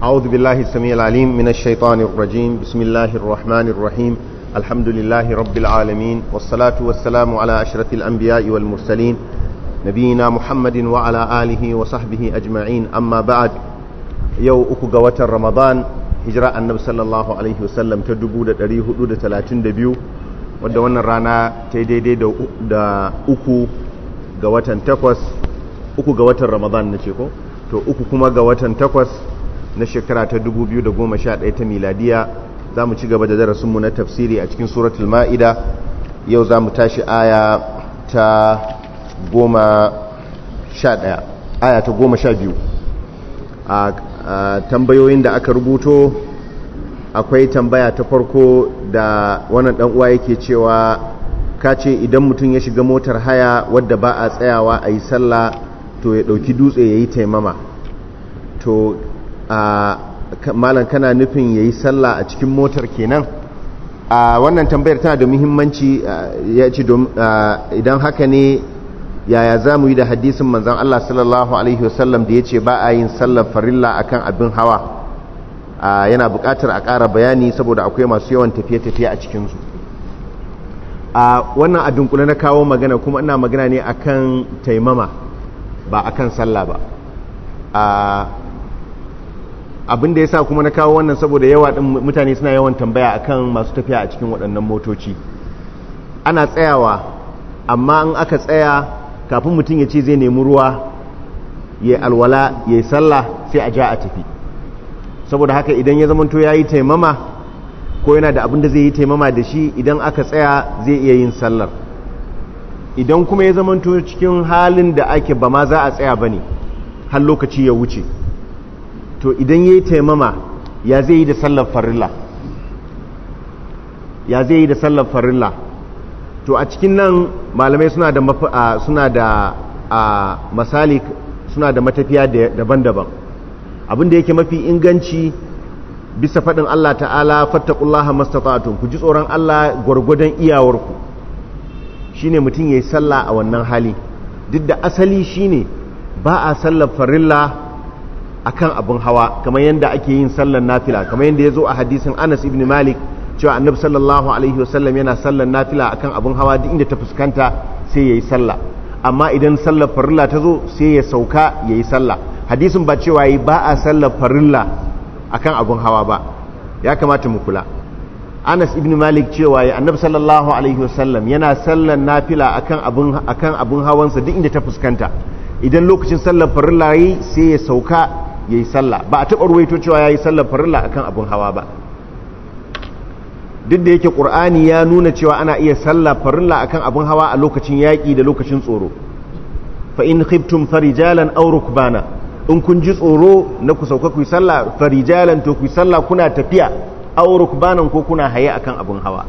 أعوذ بالله السميع العليم من الشيطان الرجيم بسم الله الرحمن الرحيم الحمد لله رب العالمين والصلاة والسلام على أشرف الأنبياء والمرسلين نبينا محمد وعلى آله وصحبه أجمعين أما بعد يو أكو قوة رمضان هجراء النبي صلى الله عليه وسلم تدبو دا دريه دا تلاتين دبيو wadda wannan rana ta daidai da uku ga watan takwas uku ga watan ramadan na ce ko to uku kuma ga watan takwas na shekara ta 2011 ta miladiya za mu ci gaba da darasinmu na tafsiri a cikin suratul ma'ida yau za mu tashi aya ta goma sha ɗaya aya ta goma sha biyu a tambayoyin da aka rubuto akwai tambaya ta farko da wannan dan uwa yake cewa ka ce idan mutum ya shiga motar haya wadda ba a tsayawa a yi sallah to ya ɗauki dutse ya yi taimama to malam kana nufin ya yi sallah a cikin motar kenan a wannan tambayar tana da muhimmanci ya ce idan haka ne yaya za mu yi da hadisin manzan Allah sallallahu Alaihi wasallam da ya ce ba a yin sallar farilla akan abin hawa yana buƙatar a ƙara bayani saboda akwai masu yawan tafiye-tafiye a cikinsu a wannan a dunkule na kawo magana kuma ina magana ne akan taimama ba akan sallah ba abin da ya sa kuma na kawo wannan saboda yawa ɗin mutane suna yawan tambaya akan masu tafiya a cikin waɗannan motoci ana tsayawa amma in aka tsaya kafin mutum ya ce zai nemi ruwa ya alwala ya yi sallah sai a ja a tafi saboda haka idan ya zamanto ya yi taimama ko yana da abin da zai yi taimama da shi idan aka tsaya zai iya yin sallar idan kuma ya zamanto cikin halin da ake ba ma za a tsaya ba ne har lokaci ya wuce to idan ya yi taimama ya zai yi da sallar farilla ya zai yi da sallar farilla to a cikin nan malamai suna da suna da masalik suna da matafiya daban-daban abin da yake mafi inganci bisa faɗin Allah ta'ala fattakullaha mastata'atun ku ji tsoron Allah gwargwadon iyawarku shine mutum yayi sallah a wannan hali duk da asali shine ba a sallar farilla akan abin hawa kamar yadda ake yin sallar nafila kamar yadda ya zo a hadisin Anas ibn Malik cewa annabi sallallahu alaihi wasallam yana sallar nafila akan abin hawa duk inda ta fuskanta sai yayi sallah amma idan sallar farilla ta zo sai ya sauka yayi sallah hadisin ba cewa yi ba a sallar farilla akan abun hawa ba ya kamata mu kula Anas ibn Malik cewa ya annabi sallallahu alaihi wasallam yana sallar nafila akan abun akan abun hawansa duk inda ta fuskanta idan lokacin sallar farilla yi sai ya sauka yayi sallah ba a taɓa ruwaito cewa yayi sallar farilla akan abun hawa ba duk da yake Qur'ani ya nuna cewa ana iya sallar farilla akan abun hawa a lokacin yaƙi da lokacin tsoro fa in khiftum farijalan aw rukbana in kun ji tsoro na ku sauka ku yi sallah farijalan to ku yi sallah kuna tafiya aw rukbanan ko kuna haye akan abun hawa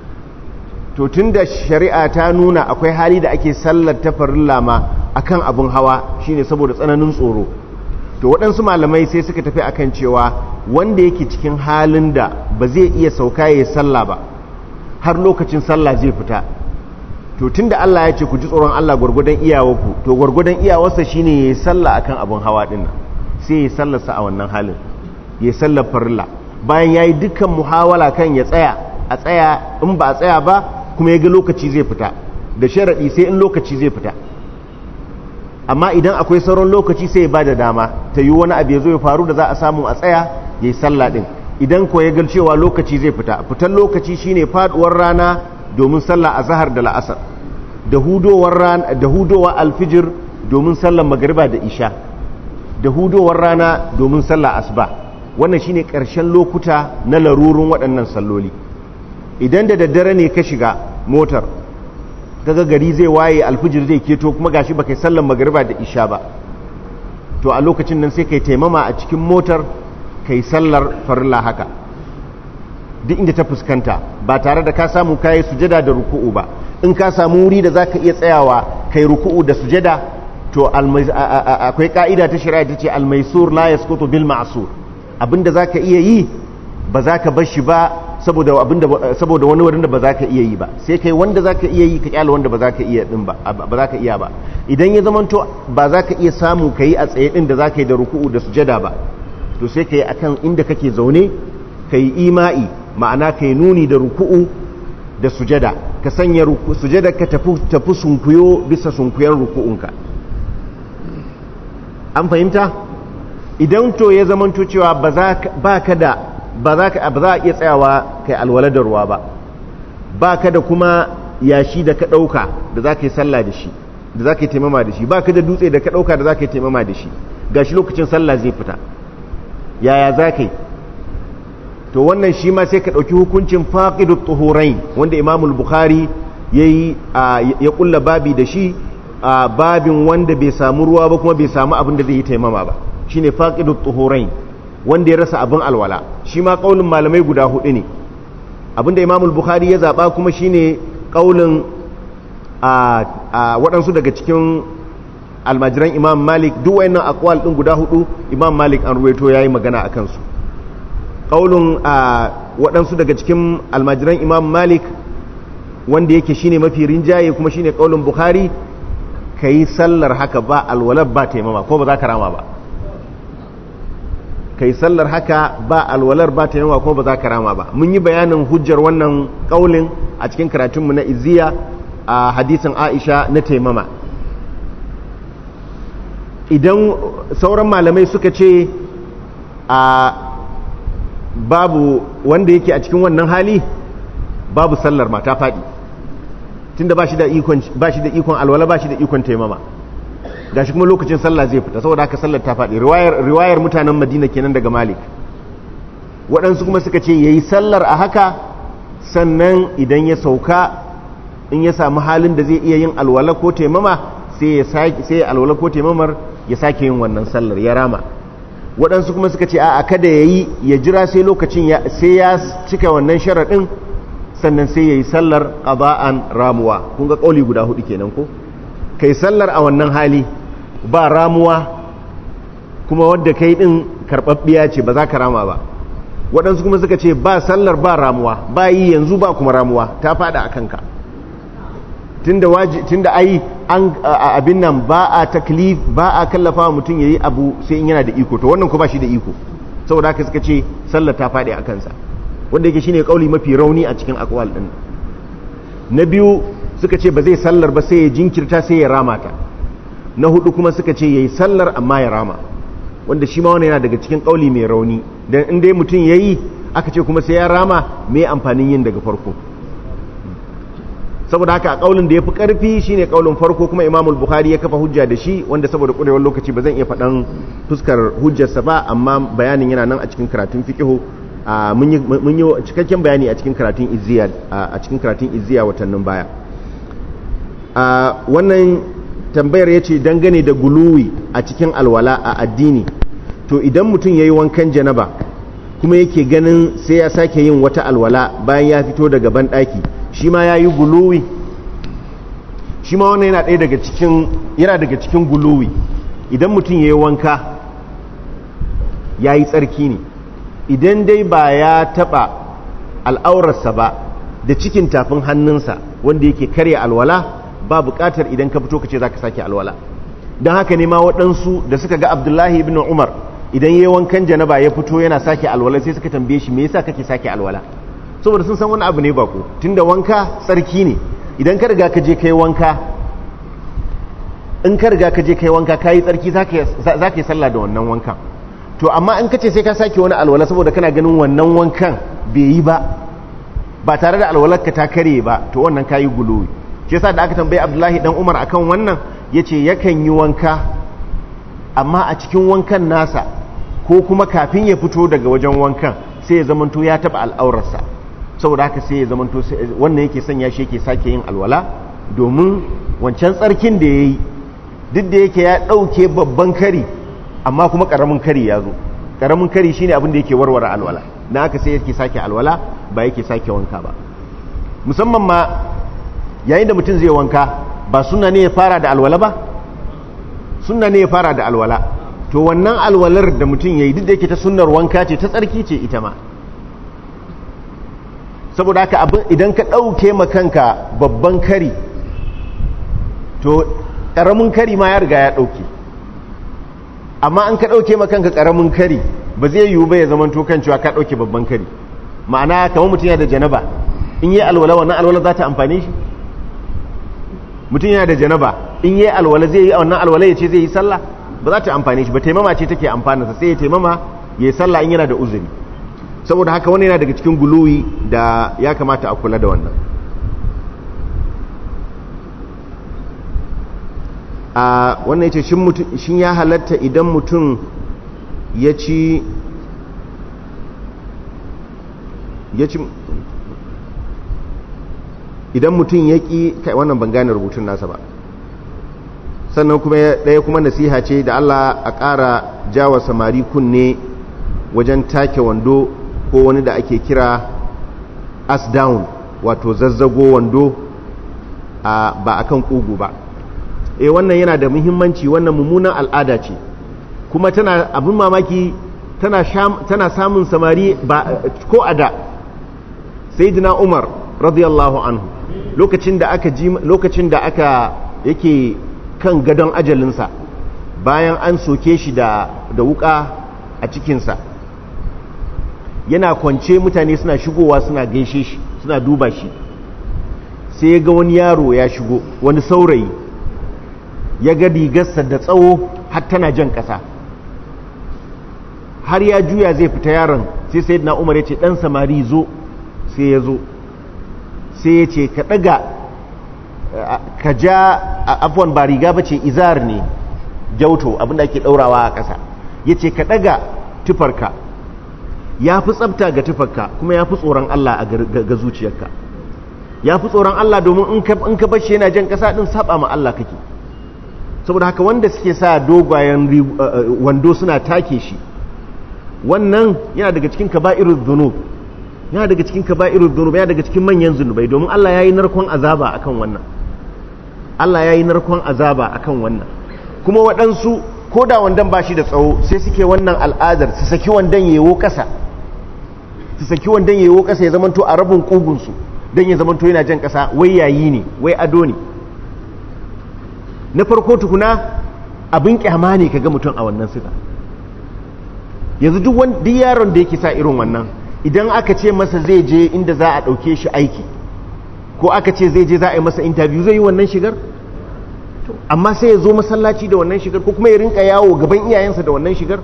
to tunda shari'a ta nuna akwai hali da ake sallar ta farilla ma akan abun hawa shine saboda tsananin tsoro to waɗansu malamai sai suka tafi akan cewa wanda yake cikin halin da ba zai iya sauka ya yi sallah ba har lokacin sallah zai fita to tunda Allah ya ce ku ji tsoron Allah gwargwadon iyawarku to gwargwadon iyawarsa shine yayi sallah akan abun hawa din nan sai yayi sallarsa a wannan halin yayi sallar farilla bayan yayi dukkan muhawala kan ya tsaya a tsaya in ba a tsaya ba kuma ya ga lokaci zai fita da sharadi sai in lokaci zai fita amma idan akwai sauran lokaci sai ya bada dama ta yi wani abu ya zo ya faru da za a samu a tsaya yayi sallah din idan ko ya ga cewa lokaci zai fita fitan lokaci shine faduwar rana domin sallah a zahar da la'asar da hudowar rana da hudowar alfijir domin sallar magariba da isha da hudowar rana domin sallar asuba wannan shine ƙarshen lokuta na larurun waɗannan salloli idan da daddare ne ka shiga motar kaga gari zai waye alfijir zai keto kuma gashi baka yi sallar magariba da isha ba to a lokacin nan sai kai taimama a cikin motar kai sallar farilla haka duk inda ta fuskanta ba tare da ka samu kayi sujada da ruku'u ba in ka samu wuri da zaka iya tsayawa kai ruku'u da sujada to akwai ka'ida ta shari'a ta ce almaisur la yasqutu bil ma'sur abinda zaka iya yi ba zaka bar shi ba saboda abinda saboda wani wurin da ba zaka iya yi ba sai kai wanda zaka iya yi ka kyale wanda ba zaka iya din ba ba zaka iya ba idan ya zamanto ba zaka iya samu kai a tsaye din da zaka yi da ruku'u da sujada ba to sai ka yi akan inda kake zaune ka yi ima'i ma'ana ka yi nuni da ruku'u da sujada ka sanya sujada ka tafi sunkuyo bisa sunkuyen ruku'unka an fahimta idan to ya zamanto cewa ba ka da ba za a iya tsayawa kai alwala da ruwa ba ba ka da kuma yashi da ka ɗauka da za ka yi sallah da shi da za ka yi taimama da shi ba ka da dutse da ka ɗauka da za ka yi taimama da shi ga shi lokacin sallah zai fita yaya za ka yi to wannan shi ma sai ka ɗauki hukuncin faƙidu tuhurai wanda imamul bukhari ya ƙulla babi da shi a babin wanda bai samu ruwa ba kuma bai samu abin da zai yi taimama ba shine faƙidu tuhurai wanda ya rasa abin alwala shi ma ƙaunin malamai guda hudu ne abinda imamul bukhari ya zaɓa kuma shine ƙaunin a waɗansu daga cikin almajiran imam malik duk wayannan akwal ɗin guda hudu imam malik an ruwaito ya yi magana a kansu ƙaunin a waɗansu daga cikin almajiran imam malik wanda yake shine mafi rinjaye kuma shine ƙaunin bukhari ka yi sallar haka ba alwalar ba taimama ko ba za ka rama ba kai sallar haka ba alwalar ba ta yawa ko ba za ka rama ba mun yi bayanin hujjar wannan kaulin a cikin karatunmu na iziya a hadisin aisha na taimama idan sauran malamai suka ce a babu wanda yake a cikin wannan hali babu sallar ma ta faɗi tunda ba shi da ikon alwala ba shi da ikon taimama gashi kuma lokacin sallah zai fita saboda haka sallar ta faɗi riwayar mutanen madina kenan daga malik waɗansu kuma suka ce ya yi sallar a haka sannan idan ya sauka in ya samu halin da zai iya yin alwala ko taimama sai ya alwala ko taimamar ya sake yin wannan sallar ya rama waɗansu kuma suka ce a kada ya yi ya jira sai lokacin sai ya cika wannan sharaɗin sannan sai ya yi sallar ƙaba'an ramuwa kun ga ƙauli guda hudu kenan ko kai sallar a wannan hali ba ramuwa kuma wadda kai din karɓaɓɓiya ce ba za ka rama ba waɗansu kuma suka ce ba sallar ba ramuwa ba yi yanzu ba kuma ramuwa ta faɗa a kanka tunda waji tunda ai an abin nan ba a taklif ba a kallafa wa mutum yayi abu sai in yana da iko to wannan ko ba shi da iko saboda haka suka ce sallar ta faɗi a kansa wanda yake shine kauli mafi rauni a cikin akwal din na biyu suka ce ba zai sallar ba sai ya jinkirta sai ya rama ta na hudu kuma suka ce yayi sallar amma ya rama wanda shi ma wannan yana daga cikin kauli mai rauni dan in dai mutum yayi aka ce kuma sai ya rama me amfanin yin daga farko saboda haka a kaulin da ya fi ƙarfi shine kaulin farko kuma imam bukhari ya kafa hujja da shi wanda saboda ƙurewar lokaci ba zan iya faɗan fuskar hujjarsa ba amma bayanin yana nan a cikin karatun fiqihu mun yi cikakken bayani a cikin karatun izziya a cikin karatun izziya watannin baya wannan tambayar ya ce dangane da guluwi a cikin alwala a addini to idan mutum ya yi wankan janaba kuma yake ganin sai ya sake yin wata alwala bayan ya fito daga banɗaki shi ma ya yi guluwi shi ma wannan yana ɗaya daga cikin yana daga cikin guluwi idan mutum ya yi wanka ya yi tsarki ne idan dai ba ya taɓa al'aurarsa ba da cikin tafin hannunsa wanda yake karya alwala ba buƙatar idan ka fito ka ce za ka sake alwala don haka ne ma waɗansu da suka ga abdullahi ibn umar idan ya yi wankan janaba ya fito yana sake alwala sai suka tambaye shi me yasa kake sake alwala saboda sun san wani abu ne bako tunda wanka tsarki ne idan ka riga ka je kai wanka in ka riga ka je kai wanka kayi tsarki za ka yi sallah da wannan wankan to amma in ka ce sai ka sake wani alwala saboda kana ganin wannan wankan bai yi ba ba tare da alwalar ka ta kare ba to wannan kayi gulowi shi yasa da aka tambayi abdullahi dan umar akan wannan yace yakan yi wanka amma a cikin wankan nasa ko kuma kafin ya fito daga wajen wankan sai ya zamanto ya taba al'aurarsa saboda haka sai ya zamanto wannan yake sanya shi yake sake yin alwala domin wancan tsarkin da ya yi duk da yake ya ɗauke babban kari amma kuma ƙaramin kari ya zo ƙaramin kari shine abin da yake warware alwala na haka sai yake sake alwala ba yake sake wanka ba musamman ma yayin da mutum zai wanka ba suna ne ya fara da alwala ba suna ne ya fara da alwala to wannan alwalar da mutum ya yi duk da yake ta sunnar wanka ce ta tsarki ce ita ma saboda haka abin idan ka ɗauke makanka babban kari to ƙaramin kari ma ya riga ya ɗauke amma an ka ɗauke makanka ƙaramin kari ba zai yiwu ba ya zama to kan cewa ka ɗauke babban kari ma'ana kamar mutum yana da janaba in yi alwala wannan alwala za ta amfane shi mutum yana da janaba in yi alwala zai yi wannan alwala ya ce zai yi sallah ba za ta amfane shi ba taimama ce take amfanarsa sai ya taimama ya yi sallah in yana da uzuri saboda haka wani yana daga cikin guluwi da ya kamata a kula da wannan a wannan yace shin ya halatta idan mutum ya ci ya ci idan mutum ya ƙi kai wannan ban gane rubutun nasa ba sannan kuma ɗaya kuma nasiha ce da Allah a ƙara jawa samari kunne wajen take wando ko wani da ake kira as down wato zazzago wando a ba akan kugu ba eh wannan yana da muhimmanci wannan mummunan al'ada ce kuma tana abin mamaki tana tana samun samari ba ko ada sayyidina Umar radiyallahu anhu lokacin da aka ji lokacin da aka yake kan gadon ajalinsa bayan an soke shi da da wuka a cikinsa yana kwance mutane suna shigowa suna gaishe shi suna duba shi sai ya ga wani yaro ya shigo wani saurayi ya ga rigarsa da tsawo har tana jan ƙasa har ya juya zai fita yaron sai sai na umar ya ce ɗan samari zo sai ya zo sai ya ce ka ɗaga ka ja afuwan ba riga ba ce izar ne jauto abinda ake ɗaurawa a ƙasa ya ce ka ɗaga tufarka ya fi tsabta ga tufarka kuma ya fi tsoron Allah ga zuciyarka ya fi tsoron Allah domin in ka bashi yana jan ƙasa ɗin saba ma Allah kake saboda haka wanda suke sa dogayen wando suna take shi wannan yana daga cikin kaba'irul dhunub yana daga cikin kaba'irul dhunub yana daga cikin manyan zunubai domin Allah yayi narkon azaba akan wannan Allah yayi narkon azaba akan wannan kuma waɗansu ko da wandan bashi da tsawo sai suke wannan al'adar su saki wandan yewo ƙasa su saki wandan yewo ƙasa ya zamanto a rabin ƙugunsu don ya zamanto yana jan ƙasa wai yayi ne wai ado ne na farko tukuna abin kyama ne kaga mutum a wannan sifa yanzu duk yaron da yake sa irin wannan idan aka ce masa zai je inda za a ɗauke shi aiki ko aka ce zai je za a yi masa interview zai yi wannan shigar amma sai ya zo masallaci da wannan shigar ko kuma ya rinka yawo gaban iyayensa da wannan shigar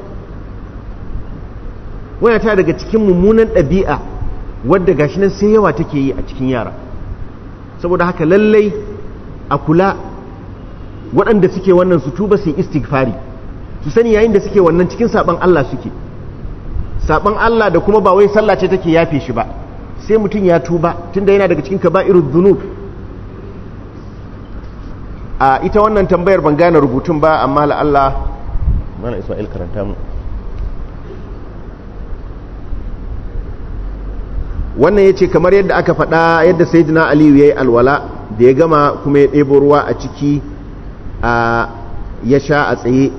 wani ta daga cikin mummunan ɗabi'a wadda gashi nan sai yawa take yi a cikin yara saboda haka lallai a kula waɗanda suke wannan su tuba su yi istighfari su sani yayin da suke wannan cikin saban Allah suke saban Allah da kuma ba wai sallah ce take yafe shi ba sai mutum ya tuba tunda yana daga cikin kaba'irud dhunub a ita wannan tambayar ban gane rubutun ba amma la Allah mana Isma'il karanta mu wannan yace kamar yadda aka faɗa yadda sayyidina Aliyu yayi alwala da ya gama kuma ya ɗebo ruwa a ciki a ya sha a tsaye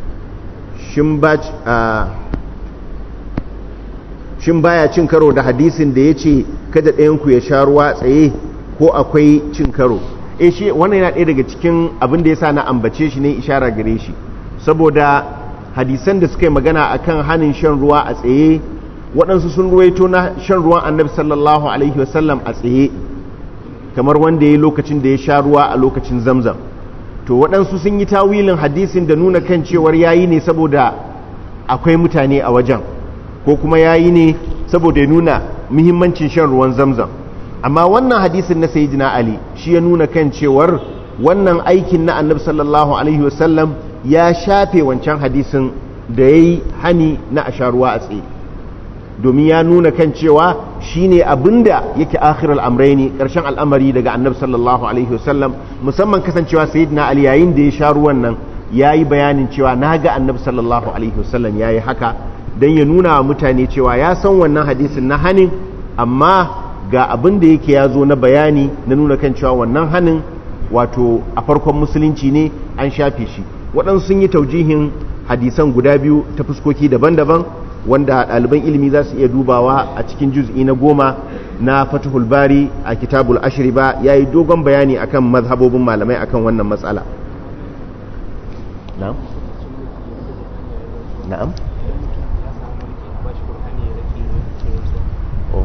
shin baya cin karo da hadisin da ya ce kada ɗayanku ya sha ruwa tsaye ko akwai cin karo e shi wannan yana ɗaya daga cikin abin da ya sa na ambace shi ne ishara gare shi saboda hadisan da suka yi magana akan hanin shan ruwa a tsaye waɗansu sun ruwaito na shan ruwan annabi sallallahu alaihi wasallam a tsaye kamar wanda ya yi lokacin da ya sha ruwa a lokacin zamzam to waɗansu sun yi tawilin hadisin da nuna kan cewar yayi ne saboda akwai mutane a wajen ko kuma yayi ne saboda ya nuna muhimmancin shan ruwan zamzam amma wannan hadisin na sayyidina ali shi ya nuna kan cewar wannan aikin na annabi sallallahu alaihi wasallam ya shafe wancan hadisin da ya yi hani na a sha ruwa a tsaye domin ya nuna kan cewa shine abinda yake akhirul amrayni karshen al'amari daga annabi sallallahu alaihi wasallam musamman kasancewa sayyidina ali yayin da ya sha ruwan nan yayi bayanin cewa naga annabi sallallahu alaihi wasallam yayi haka dan ya nuna wa mutane cewa ya san wannan hadisin na hanin amma ga abin da yake ya zo na bayani na nuna kan cewa wannan hanin wato a farkon musulunci ne an shafe shi waɗansu sun yi taujihin hadisan guda biyu ta fuskoki daban-daban wanda ɗaliban ilimi za su iya dubawa a cikin juz'i na goma na fatihul bari a kitabul ashiri ba ya yi dogon bayani akan mazhabobin malamai akan wannan matsala na'am na'am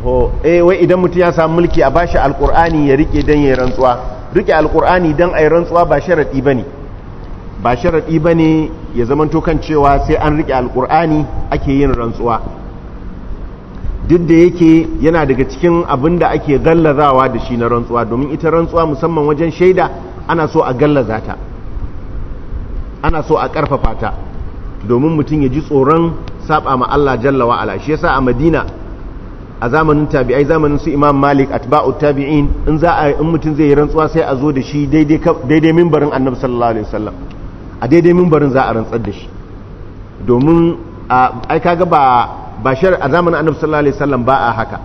ko eh wai idan mutum ya samu mulki a bashi alkur'ani ya rike dan yayin rantsuwa rike alkur'ani dan ayi rantsuwa ba sharadi bane ba sharadi bane ya zamanto kan cewa sai an rike alkur'ani ake yin rantsuwa duk da yake yana daga cikin abin da ake gallazawa da shi na rantsuwa domin ita rantsuwa musamman wajen shaida ana so a gallaza ta ana so a karfafa ta domin mutum ya ji tsoron saba ma Allah jalla wa ala shi yasa a Madina a zamanin tabi'ai zamanin su Imam Malik atba'u tabi'in in za a in mutum zai yi rantsuwa sai a zo da shi daidai daidai minbarin Annabi sallallahu alaihi wasallam a daidai minbarin za a rantsar da shi domin ai kaga ba ba shar a zamanin Annabi sallallahu alaihi wasallam ba a haka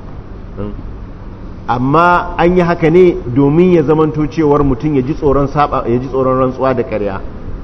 amma an yi haka ne domin ya zamanto cewar mutum ya ji tsoron saba ya ji tsoron rantsuwa da ƙarya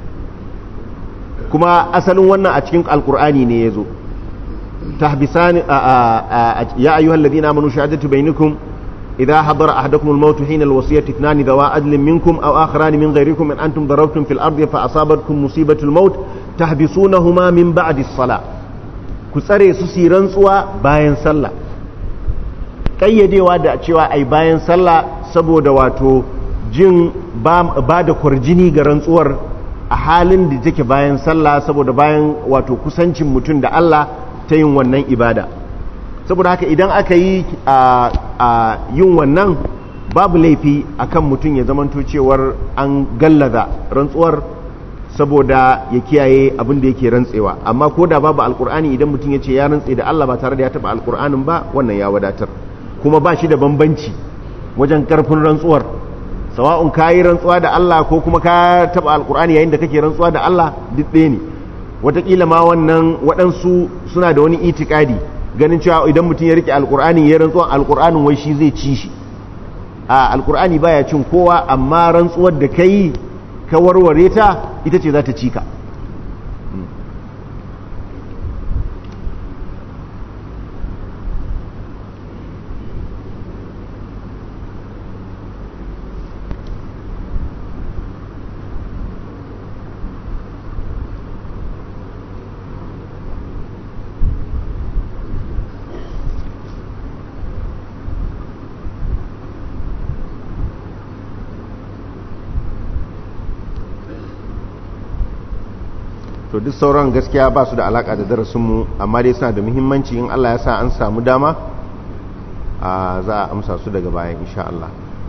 kuma asalin wannan a cikin alkur'ani ne ya zo tahbisan ya ayyuhal ladina amanu shahadatu bainakum idha hadara ahadakum al-maut hina al-wasiyati ithnan dawa adlin minkum aw akharan min ghayrikum in antum darabtum fil ardi fa asabatkum musibatu al-maut tahbisunahuma min ba'di as-salah ku tsare su si rantsuwa bayan sallah kayyadewa da cewa ai bayan sallah saboda wato jin ba da kwarjini ga rantsuwar a halin da take bayan sallah saboda bayan wato kusancin mutum da Allah ta yin wannan ibada saboda haka idan aka yi a yin wannan babu laifi akan mutum ya zamanto cewar an gallaza rantsuwar saboda ya kiyaye abin da yake rantsewa amma ko da babu alkur'ani idan mutum ya ce ya rantse da Allah ba tare da ya taba alkur'anin ba wannan ya wadatar kuma ba shi da bambanci wajen karfin rantsuwar sawa'un ka yi rantsuwa da Allah ko kuma ka taba alkur'ani yayin da kake rantsuwa da Allah duk ɗaya ne wataƙila ma wannan waɗansu suna da wani itikadi ganin cewa idan mutum ya rike alkur'ani ya rantsuwa alkur'anin wai shi zai ci shi a alkur'ani baya cin kowa amma rantsuwar da ka yi ka warware ta ita ce za ta ci ka to duk sauran gaskiya ba su da alaka da darasinmu amma dai suna da muhimmanci in Allah ya sa an samu dama a za a amsa su daga bayan insha Allah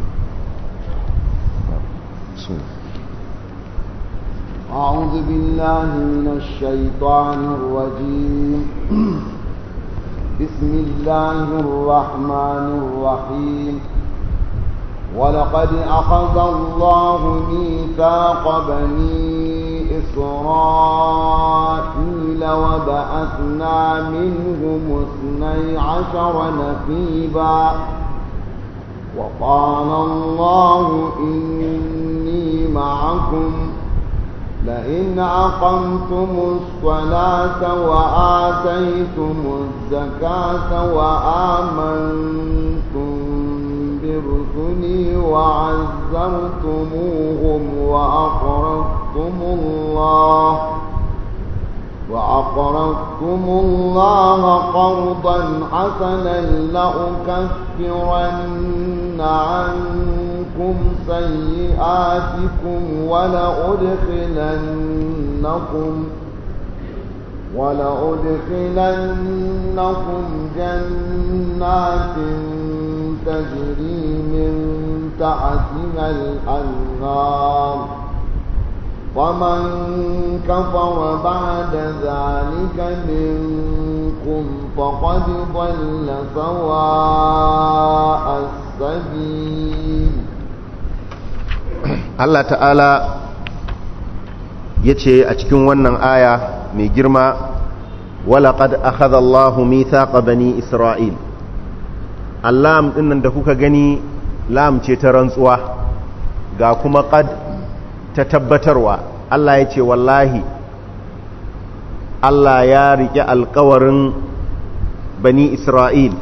أعوذ بالله من الشيطان الرجيم بسم الله الرحمن الرحيم ولقد أخذ الله ميثاق بني إسرائيل وبعثنا منهم اثني عشر نقيبا وقال الله إني معكم لئن أقمتم الصلاة وآتيتم الزكاة وآمنتم برسلي وعزرتموهم وأقرضتم الله وأقرضتم الله قرضا حسنا لأكفرن عنكم سيئاتكم ولأدخلنكم ولأدخلنكم جنات تجري من تحتها الأنهار ومن كفر بعد ذلك منكم فقد ضل سواء السبيل Allah ta'ala ya ce a cikin wannan aya mai girma walaƙad akhadha Allahu mithaqa bani Isra'il allam dinnan da kuka gani lam ce ta rantsuwa ga kuma qad ta tabbatarwa Allah ya ce wallahi Allah ya riƙe alƙawarin bani Isra'il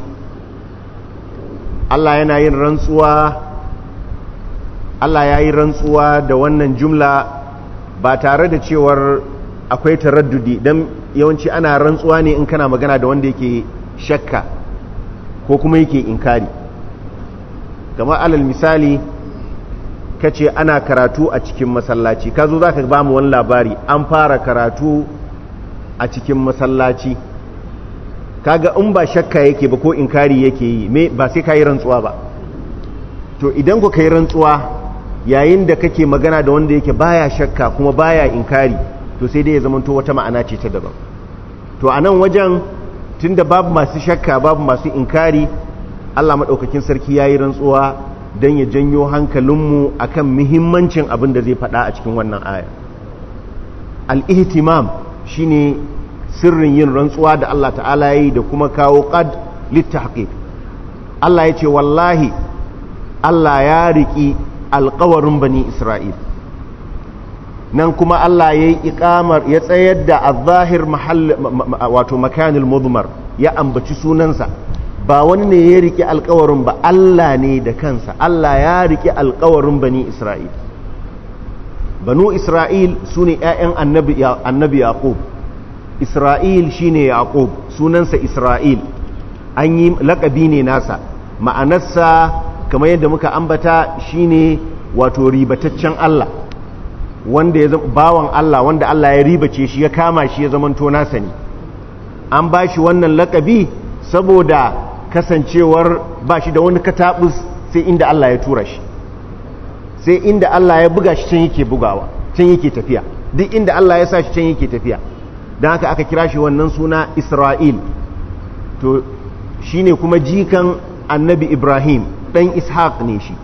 Allah yana yin rantsuwa Allah ya yi rantsuwa da wannan jumla ba tare da cewar akwai taraddudi don yawanci ana rantsuwa ne in kana magana da wanda yake shakka ko kuma yake inkari kamar alal misali ka ce ana karatu a cikin masallaci ka zo za ka ba mu wani labari an fara karatu a cikin masallaci kaga in ba shakka yake ba ko inkari yake yi me ba sai ka yi rantsuwa ba to idan ku ka yi rantsuwa yayin da kake magana da wanda yake baya shakka kuma baya inkari to sai dai ya zamanto wata ma'ana ce ta daban to a nan wajen tunda babu masu shakka babu masu inkari Allah maɗaukakin sarki ya yi rantsuwa don ya janyo hankalinmu a kan muhimmancin abin da zai faɗa a cikin wannan aya al'ihtimam shi ne sirrin yin rantsuwa da Allah ta'ala ya yi da kuma kawo ƙad littahaƙi Allah ya ce wallahi Allah ya riƙi alƙawarin bani Isra'il nan kuma Allah ya yi iƙamar ya tsayar da a zahir wato makanil mudmar ya ambaci sunansa ba wani ne ya riƙe alkawarin ba Allah ne da kansa Allah ya riƙe alkawarin bani Isra'il banu Isra'il su ne ‘ya'yan annabi Yaƙub Isra'il shi ne Yaƙub sunansa Isra'il an yi laƙabi ne nasa ma'anarsa kamar yadda muka ambata shi ne wato ribataccen Allah wanda ya bawan Allah wanda Allah ya ribace shi ya kama shi ya zamanto nasa ne an ba shi wannan laƙabi saboda kasancewar ba shi da wani katabus sai inda Allah ya tura shi sai inda Allah ya buga shi can yake bugawa can yake tafiya duk inda Allah ya sa shi can yake tafiya don haka aka kira shi wannan suna Isra'il to shi ne kuma jikan annabi Ibrahim ɗan Ishaq ne shi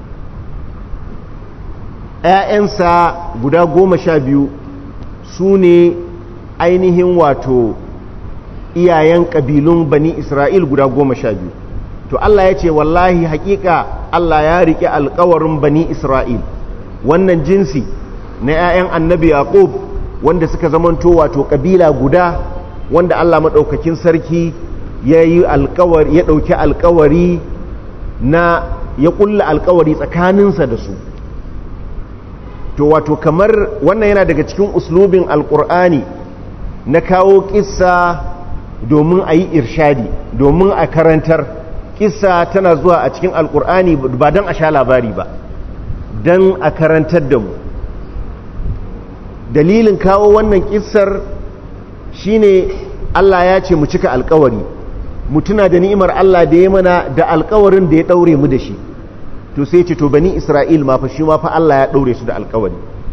‘ya'yansa guda goma sha biyu su ne ainihin wato iyayen ƙabilun bani isra'il guda goma sha biyu to Allah ya ce wallahi hakika Allah ya riƙe alkawarin bani isra'il wannan jinsi na 'ya'yan annabi yaqub wanda suka zamanto wato ƙabila guda wanda Allah maɗaukakin sarki ya yi alkawari ya ɗauki alkawari na ya ƙulla alkawari tsakaninsa da su to wato kamar wannan yana daga cikin uslubin alƙur'ani na kawo ƙissa domin a yi irshadi domin a karantar kissa tana zuwa a cikin alkur'ani ba don a sha labari ba don a karantar da mu dalilin kawo wannan kissar shine Allah ya ce mu cika alkawari mu tuna da ni'imar Allah da ya mana da alkawarin da ya daure mu da shi to sai ce to bani Isra'il ma fa shi ma fa Allah ya daure su da alkawari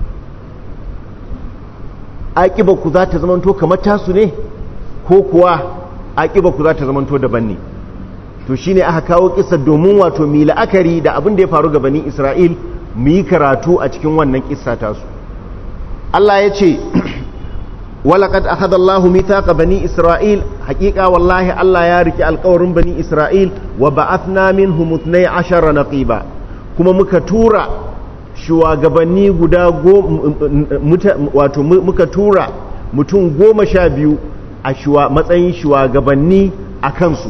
aƙibar ku za ta zamanto kamar tasu ne ko kuwa aƙibar ku za ta zamanto daban ne to shine aka kawo kissa domin wato mi la'akari da abin da ya faru ga bani Isra'il mu yi karatu a cikin wannan kissa tasu Allah ya ce walaqad akhadha Allahu mithaqa bani Isra'il haqiqa wallahi Allah ya riki alƙawarin bani Isra'il wa ba'athna minhum 12 naqiba kuma muka tura shugabanni guda wato muka tura mutum goma sha biyu a matsayin shugabanni a kansu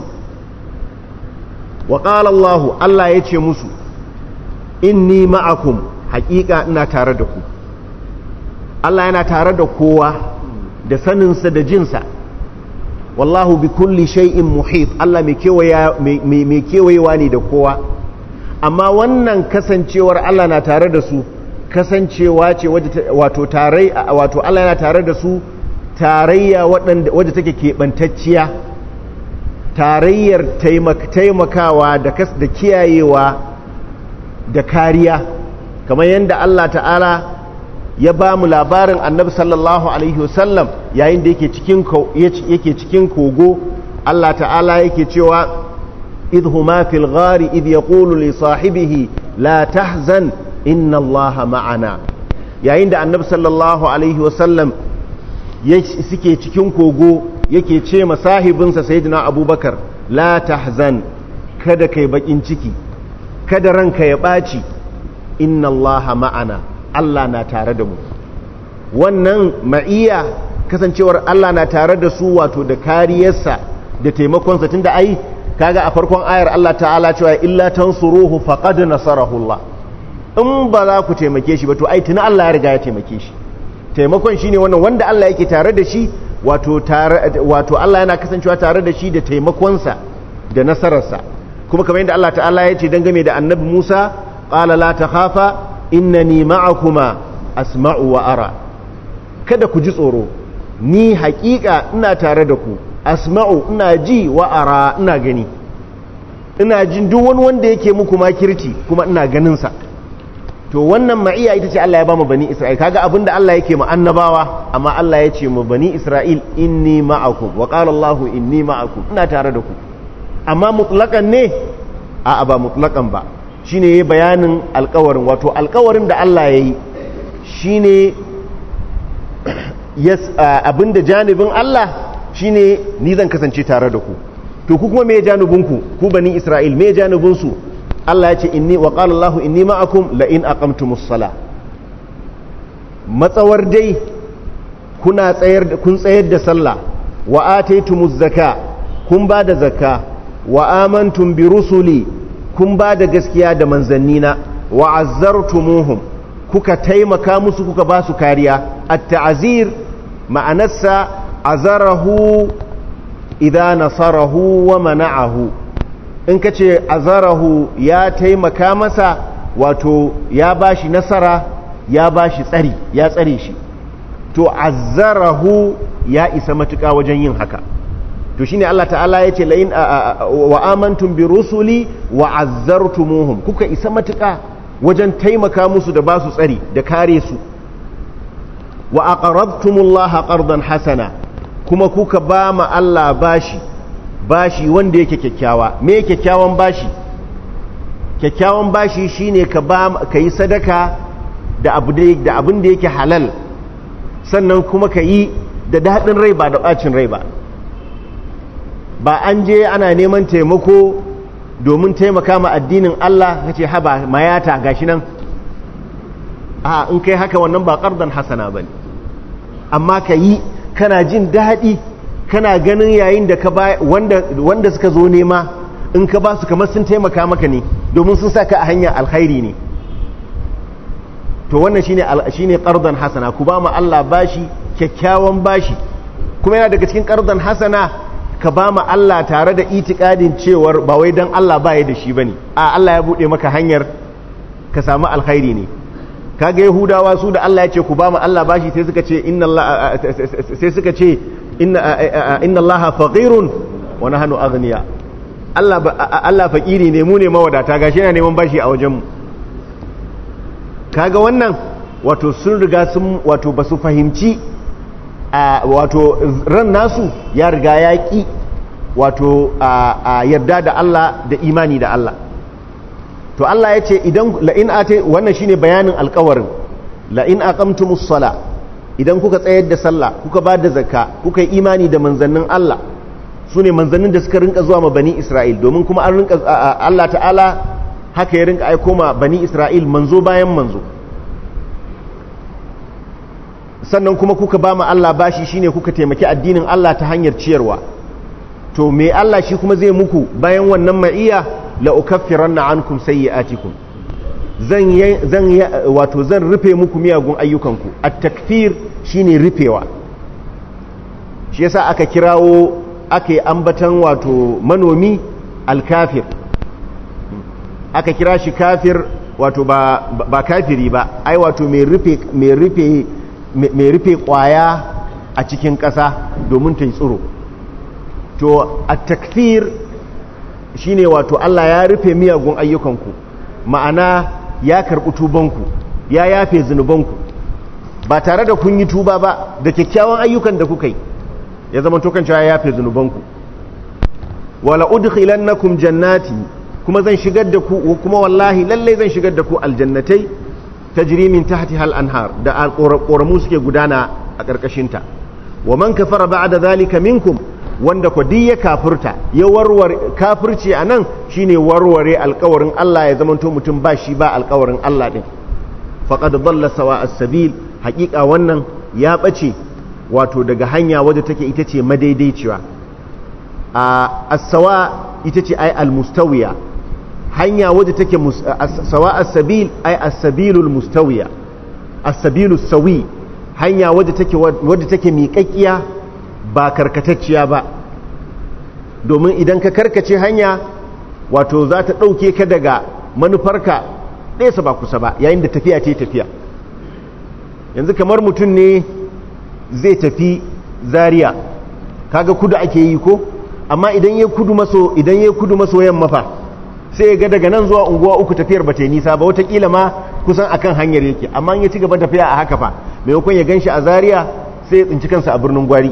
wa ƙala Allah Allah ya ce musu inni ma'akum haƙiƙa ina tare da ku Allah yana tare da kowa da saninsa da jinsa wallahu bi kulli shay'in muhit Allah mai kewayewa ne da kowa amma wannan kasancewar Allah na tare da su kasancewa ce wato tarai wato Allah yana tare da su tarayya wadda take keɓantacciya tarayyar taimakawa da kiyayewa da kariya kamar yadda Allah ta'ala ya ba mu labarin annabi sallallahu alaihi wasallam yayin da yake cikin kogo Allah ta'ala yake cewa idh huma fil ghari idh yaqulu li sahibihi la tahzan inna Allah ma'ana yayin da annabi sallallahu alaihi wasallam suke cikin kogo yake ce ma sahibinsa sayyidina abubakar la tahzan kada kai bakin ciki kada ranka ya ɓaci inna allaha ma'ana Allah na tare da mu wannan ma'iya kasancewar Allah na tare da su wato da kariyarsa da taimakonsa tunda ai kaga a farkon ayar Allah ta'ala cewa illa tansuruhu faqad nasarahu Allah in ba za ku taimake shi ba to ai tuna Allah ya riga ya taimake shi taimakon shine wannan wanda Allah yake tare da shi wato tare wato Allah yana kasancewa tare da shi da taimakonsa da nasararsa kuma kamar yadda Allah ta'ala ya ce dangane da annabi Musa qala la takhafa innani ma'akuma asma'u wa ara kada ku ji tsoro ni haƙiƙa ina tare da ku asma'u ina ji wa ara ina gani ina jin duk wani wanda yake muku makirci kuma ina ganin sa to wannan ma'iya ita ce Allah ya ba mu bani Isra'il kaga abinda Allah yake mu annabawa amma Allah ya ce mu bani Isra'il inni ma'akum wa qala Allah inni ma'akum ina tare da ku amma mutlaqan ne a ba mutlaqan ba shine yayi bayanin alƙawarin wato alƙawarin da Allah yayi shine yes abinda janibin Allah shine ni zan kasance tare da ku to ku kuma me janibinku ku bani Isra'il me janibinsu Allah ya ce inni wa qala Allahu inni ma'akum la in aqamtumus sala matsawar dai kuna tsayar kun tsayar da sallah wa ataytumuz zaka kun ba da zakka wa amantum bi rusuli kun ba da gaskiya da manzannina wa azzartumuhum kuka taimaka musu kuka ba su kariya at-ta'zir ma'anarsa azarahu idza nasarahu wa mana'ahu in ka ce azarahu ya taimaka masa wato ya ba shi nasara ya ba shi tsari ya tsare shi to azarahu ya isa matuƙa wajen yin haka to shine Allah ta'ala ya ce la'in wa amantum bi rusuli wa azzartumuhum kuka isa matuƙa wajen taimaka musu da ba su tsari da kare su wa aqrabtumullaha qardan hasana kuma kuka ba ma Allah bashi bashi wanda yake kyakkyawa me kyakkyawan bashi kyakkyawan bashi shine ka ba ka yi sadaka da abu da abin da yake halal sannan kuma ka yi da daɗin rai ba da ɓacin rai ba ba an je ana neman taimako domin taimaka ma addinin Allah ka ce haba mayata gashi nan a in kai haka wannan ba ƙardan hasana ba ne amma ka yi kana jin daɗi kana ganin yayin da ka wanda, wanda suka zo nema in ka ba su kamar sun taimaka maka ne domin sun saka a hanyar alkhairi ne to wannan shine shine qardan hasana ku ba mu Allah bashi kyakkyawan bashi kuma yana daga cikin qardan hasana ka ba mu Allah tare da itikadin cewar ba wai dan Allah baya da shi bane a Allah ya bude maka hanyar ka samu alkhairi ne kaga yahudawa su da Allah ya ce ku ba mu Allah bashi sai suka ce inna Allah sai suka ce inna Allah faqirun wa nahnu aghniya Allah Allah fakiri ne mu ne mawadata gashi yana neman bashi a wajen mu kaga wannan wato sun riga sun wato basu fahimci wato ran nasu ya riga ya ki wato yarda da Allah da imani da Allah to Allah ya ce idan la'in ate wannan shine bayanin alkawarin la'in aqamtumus sala idan kuka tsayar da sallah kuka ba da zakka kuka yi imani da manzannin Allah su ne manzannin da suka rinka zuwa ma bani Isra'il domin kuma an rinka Allah ta'ala haka ya rinka aiko ma bani Isra'il manzo bayan manzo sannan kuma kuka ba ma Allah bashi shine kuka taimaki addinin Allah ta hanyar ciyarwa to me Allah shi kuma zai muku bayan wannan ma'iya la ukaffiranna ankum sayyi'atikum zan zan wato zan rufe muku miyagun ayyukanku at-takfir shine rufewa shi yasa aka kirawo aka yi ambatan wato manomi al-kafir aka kira shi kafir wato ba ba kafiri ba ai wato mai rufe mai rufe mai rufe kwaya a cikin ƙasa domin ta yi tsiro to at-takfir shine wato Allah ya rufe miyagun ayyukanku ma'ana ya karɓi tubanku ya yafe zunubanku ba tare da kun yi tuba ba da kyakkyawan ayyukan da kuka yi ya zama tokan cewa ya yafe zunubanku wala udkhilannakum jannati kuma zan shigar da ku kuma wallahi lalle zan shigar da ku aljannatai tajri min tahtiha al-anhar da ƙoramu suke gudana a ƙarƙashinta wa man kafara ba'da zalika minkum wanda ku ya kafirta ya warware kafirci a nan shine warware alkawarin Allah ya zamanto mutum ba shi ba alkawarin Allah din faqad dalla sawa as-sabil haƙiƙa wannan ya bace wato daga hanya wadda take ita ce madaidaiciya a as-sawa ita ce ai al-mustawiya hanya wadda take sawa as-sabil ai as-sabilul mustawiya as-sabilus sawi hanya wadda take wadda take miƙaƙiya ba karkatacciya ba domin idan ka karkace hanya wato za ta ɗauke ka daga manufarka ɗesa ba kusa ba yayin da tafiya ce tafiya yanzu kamar mutum ne zai tafi zaria kaga kudu ake yi ko amma idan ya kudu maso idan ya kudu maso yamma fa sai ya ga daga nan zuwa unguwa uku tafiyar ba ta yi nisa ba watakila ma kusan akan hanyar yake amma ya ci gaba tafiya a haka fa maimakon ya gan shi a zaria sai ya tsinci kansa a birnin gwari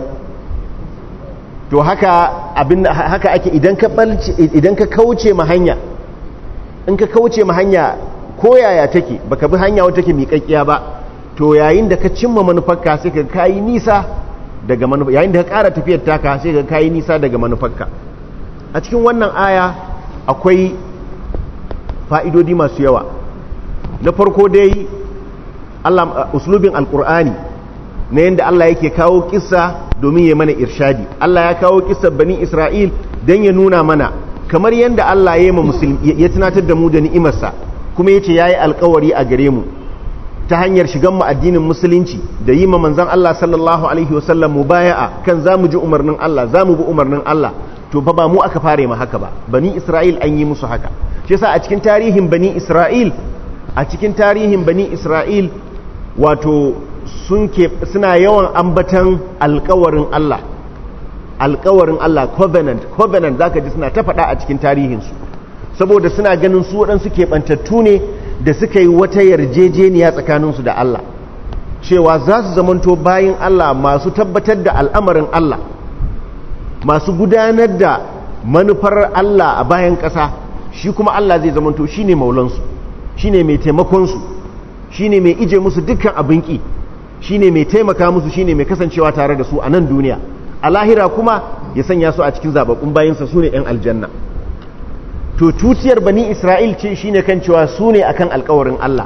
to haka abin haka ake idan ka balce idan ka kauce ma hanya in ka kauce ma hanya ko yaya take baka bi hanya wata take miƙaƙƙiya ba to yayin da ka cimma manufarka sai ka kayi nisa daga manufa yayin da ka ƙara tafiyar taka sai ka kayi nisa daga manufarka a cikin wannan aya akwai fa'idodi masu yawa na farko dai Allah uslubin alqur'ani na yanda Allah yake kawo kissa domin ya mana irshadi Allah ya kawo kissar bani Isra'il dan ya nuna mana kamar yanda Allah ya yi ya tunatar da mu da ni'imarsa kuma yace yayi alƙawari a gare mu ta hanyar shigan mu addinin musulunci da yi ma manzon Allah sallallahu alaihi wasallam mubaya'a kan zamu ji umarnin Allah zamu bi umarnin Allah to fa ba mu aka fare ma haka ba bani Isra'il an yi musu haka shi yasa a cikin tarihin bani Isra'il a cikin tarihin bani Isra'il wato sun ke suna yawan ambatan alkawarin Allah alkawarin Allah covenant covenant zaka ji suna ta faɗa a cikin tarihinsu saboda suna ganin su waɗansu keɓantattu ne da suka yi wata yarjejeniya tsakaninsu da Allah cewa za su zamanto bayan Allah masu tabbatar da al'amarin Allah masu gudanar da manufar Allah a bayan ƙasa shi kuma Allah zai zamanto shi ne maulansu shi ne mai taimakonsu shi ne mai ije musu dukkan abin ƙi shi ne mai taimaka musu shi ne mai kasancewa tare da su a nan duniya a lahira kuma ya sanya su a cikin zababbun bayansa su ne 'yan aljanna to tutiyar bani isra'il ce shi ne kan cewa su ne akan alkawarin Allah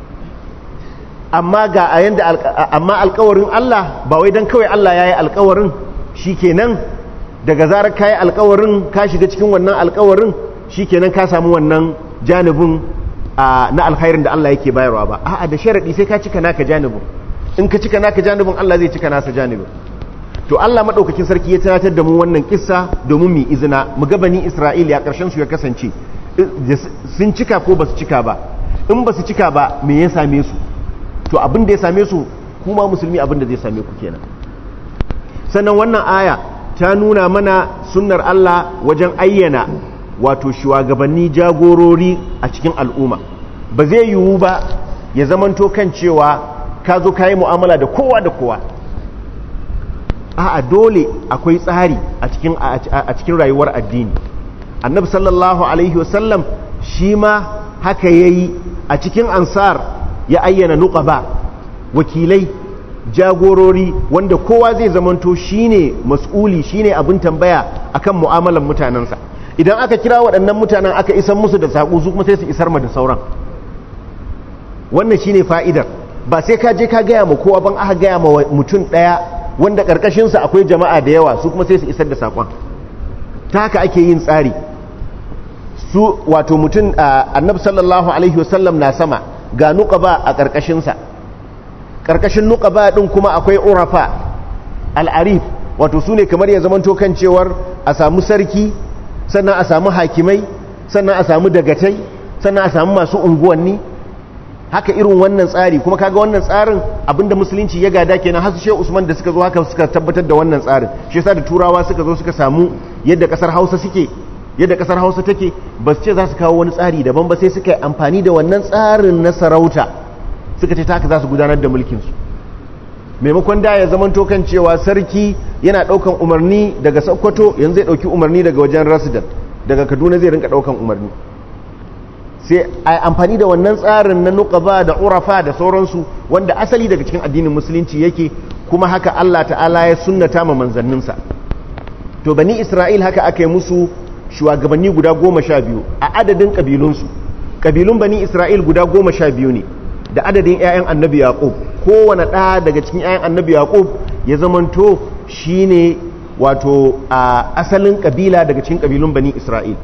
amma ga a yanda amma alkawarin Allah ba wai don kawai Allah ya yi alkawarin shi kenan daga zarar ka yi alkawarin ka shiga cikin wannan alkawarin shi kenan ka samu wannan janibin na alkhairin da Allah yake bayarwa ba a'a da sharaɗi sai ka cika naka janibin in ka cika naka janibin Allah zai cika nasa janibin to Allah madaukakin sarki ya tunatar da mu wannan kissa domin mu izina mu ga bani Isra'il ya karshen su ya kasance sun cika ko basu cika ba in basu cika ba me ya same su to abin da ya same su kuma musulmi abin da zai same ku kenan sannan wannan aya ta nuna mana sunnar Allah wajen ayyana wato shugabanni jagorori a cikin al'umma ba zai yiwu ba ya zamanto kan cewa ka zo ka yi mu'amala da kowa da kowa a dole akwai tsari a cikin rayuwar addini annabi sallallahu alaihi wasallam shi ma haka ya yi a cikin ansar ya ayyana nuqaba wakilai jagorori wanda kowa zai zamanto shine mas'uli shine abin tambaya akan mu'amalar mutanensa idan aka kira waɗannan mutanen aka isar musu da saƙo su kuma sai su isar ma da sauran wannan shine fa'idar ba sai ka je ka gaya ma kowa ban aka gaya ma mutum ɗaya wanda ƙarƙashinsa akwai jama'a da yawa su kuma sai su isar da saƙon ta haka ake yin tsari su wato mutum annabi sallallahu alaihi wasallam na sama ga nuqaba a ƙarƙashinsa ƙarƙashin nuqaba ɗin kuma akwai urafa al'arif wato su ne kamar ya zamanto kan cewar a samu sarki sannan a samu hakimai sannan a samu dagatai sannan a samu masu unguwanni haka irin wannan tsari kuma kaga wannan tsarin abinda musulunci ya gada kenan har Sheikh Usman da suka zo haka suka tabbatar da wannan tsarin shi yasa da turawa suka zo suka samu yadda kasar Hausa suke yadda kasar Hausa take ba su ce za su kawo wani tsari daban ba sai suka yi amfani da wannan tsarin na sarauta suka ce ta haka za su gudanar da mulkin su maimakon da ya zaman tokan cewa sarki yana daukan umarni daga Sokoto yanzu zai dauki umarni daga wajen resident daga Kaduna zai rinka daukan umarni sai a amfani da wannan tsarin na nuqaba da urafa da sauransu wanda asali daga cikin addinin musulunci yake kuma haka Allah ta'ala ya sunnata ma manzanninsa to bani Isra'il haka aka yi musu shugabanni guda goma sha biyu a adadin ƙabilunsu ƙabilun bani Isra'il guda goma sha biyu ne da adadin 'ya'yan annabi yaƙub kowane ɗaya daga cikin 'ya'yan annabi yaƙub ya zamanto shine wato a asalin ƙabila daga cikin ƙabilun bani Isra'il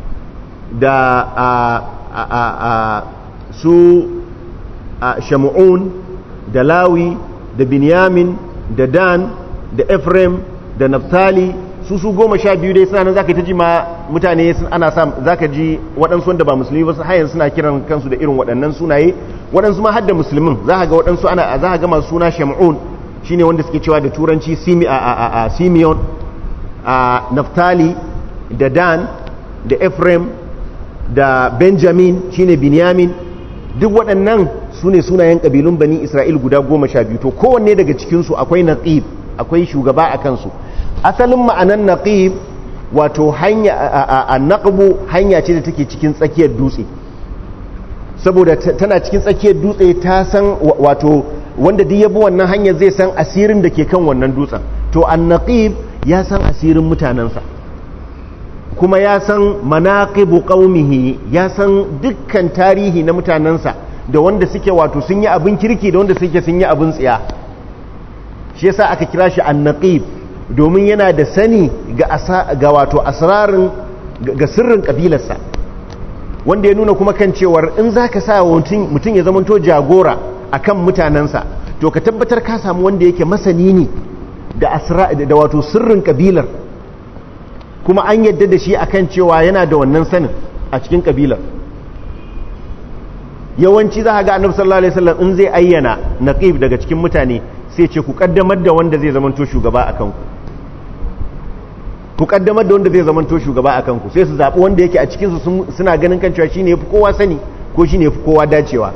da a su shamu'un da lawi da binyamin da dan da ephraim da naftali su su goma sha biyu dai suna nan zaka ta ji ma mutane ana sa zaka ji waɗansu wanda ba musulmi ba hayan suna kiran kansu da irin waɗannan sunaye waɗansu ma hadda musulmin za ga waɗansu ana za ga masu suna shamun shine wanda suke cewa da turanci simi a a a simeon a naftali da dan da ephraim da benjamin shine binyamin duk waɗannan su ne sunayen ƙabilun bani isra'il guda goma sha biyu to kowanne daga cikinsu akwai naqib akwai shugaba a kansu asalin ma'anan naqib wato hanya a naqbu hanya ce da take cikin tsakiyar dutse saboda tana cikin tsakiyar dutse ta san wato wanda duk yabi wannan hanyar zai san asirin da ke kan wannan dutsen to an naqib ya san asirin mutanensa kuma ya san manaqibu qaumihi ya san dukkan tarihi na mutanensa da wanda suke wato sun yi abin kirki da wanda suke sun yi abin tsiya shi yasa aka kira shi annaqib domin yana da sani ga ga wato asrarin ga sirrin kabilarsa wanda ya nuna kuma kan cewar in zaka sa mutum mutum ya zamanto jagora akan mutanensa to ka tabbatar ka samu wanda yake masani ne da asra da wato sirrin kabilar kuma an yadda da shi akan cewa yana da wannan sanin a cikin kabilar yawanci za a ga annabi sallallahu alaihi wasallam in zai ayyana naqib daga cikin mutane sai ce ku kaddamar da wanda zai zamanto shugaba akan ku ku kaddamar da wanda zai zamanto shugaba akan ku sai su zabi wanda yake a cikin su suna ganin kan cewa shine yafi kowa sani ko shine yafi kowa dacewa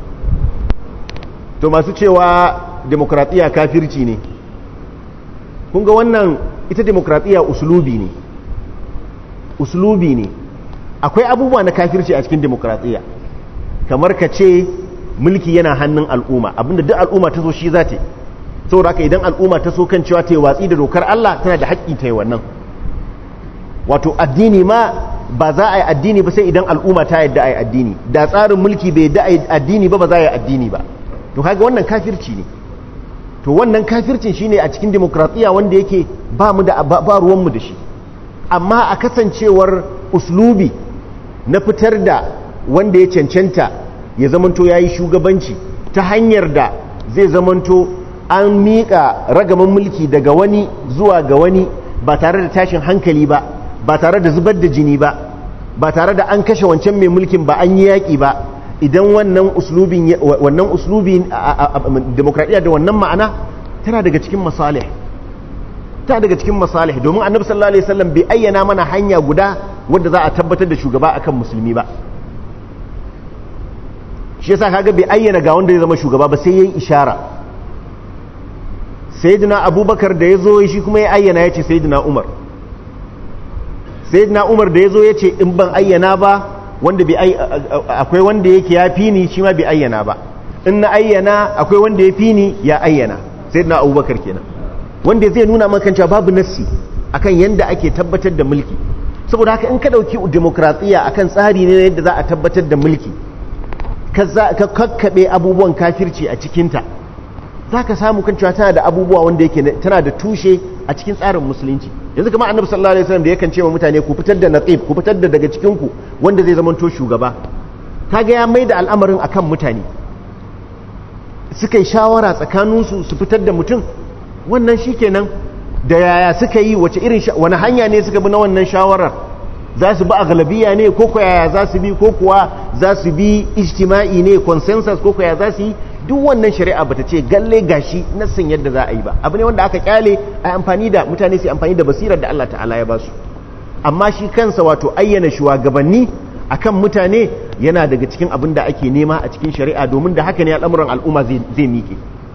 to masu cewa demokratiya kafirci ne kun ga wannan ita demokratiya uslubi ne uslubi ne akwai abubuwa na kafirci a cikin demokratiya kamar ka ce mulki yana hannun al'umma abinda duk al'umma ta so shi za ta yi saboda haka idan al'umma ta so kan cewa ta yi watsi da dokar Allah tana da haƙƙi ta yi wannan wato addini ma ba za a yi addini ba sai idan al'umma ta yadda a yi addini da tsarin mulki bai yadda a yi addini ba ba za a yi addini ba to kaga wannan kafirci ne to wannan kafircin shine a cikin demokratiya wanda yake ba mu da ba ruwanmu da shi amma a kasancewar uslubi na fitar da wanda ya cancanta ya zamanto ya yi shugabanci ta hanyar da zai zamanto an miƙa ragaman mulki daga wani zuwa ga wani ba tare da tashin hankali ba ba tare da zubar da jini ba ba tare da an kashe wancan mai mulkin ba an yi yaƙi ba idan wannan uslubin wannan uslubin demokradiyya da wannan ma'ana tana daga cikin masalih ta daga cikin masalih domin annabi sallallahu alaihi wasallam bai ayyana mana hanya guda wadda za a tabbatar da shugaba akan musulmi ba shi yasa kaga bai ayyana ga wanda ya zama shugaba ba sai yayi ishara sayyidina abubakar da yazo shi kuma ya ayyana yace sayyidina umar sayyidina umar da yazo yace in ban ayyana ba wanda bai akwai wanda yake ya fi ni shi ma bai ayyana ba in na ayyana akwai wanda ya fi ni ya ayyana sayyidina abubakar kenan wanda zai nuna maka cewa babu nassi akan yanda ake tabbatar da mulki saboda haka in ka dauki demokratiya akan tsari ne yadda za a tabbatar da mulki ka kakkaɓe abubuwan kafirci a cikinta za ka samu kan cewa tana da abubuwa wanda yake tana da tushe a cikin tsarin musulunci yanzu kamar annabi sallallahu alaihi wasallam da yakan ce wa mutane ku fitar da naqib ku fitar da daga cikin ku wanda zai zamanto shugaba kaga ya maida al'amarin akan mutane suka yi shawara tsakaninsu su fitar da mutum wannan shikenan da yaya suka yi wace irin wani hanya ne suka bi na wannan shawarar za su bi a galabiya ne ko yaya za su bi ko kuwa za su bi ijtima'i ne consensus ko yaya za su yi duk wannan shari'a bata ce galle gashi nassin yadda za a yi ba abu ne wanda aka kyale a amfani da mutane su amfani da basirar da Allah ta'ala ya ba su amma shi kansa wato ayyana shugabanni akan mutane yana daga cikin abin da ake nema a cikin shari'a domin da haka ne al'amuran al'umma zai miƙe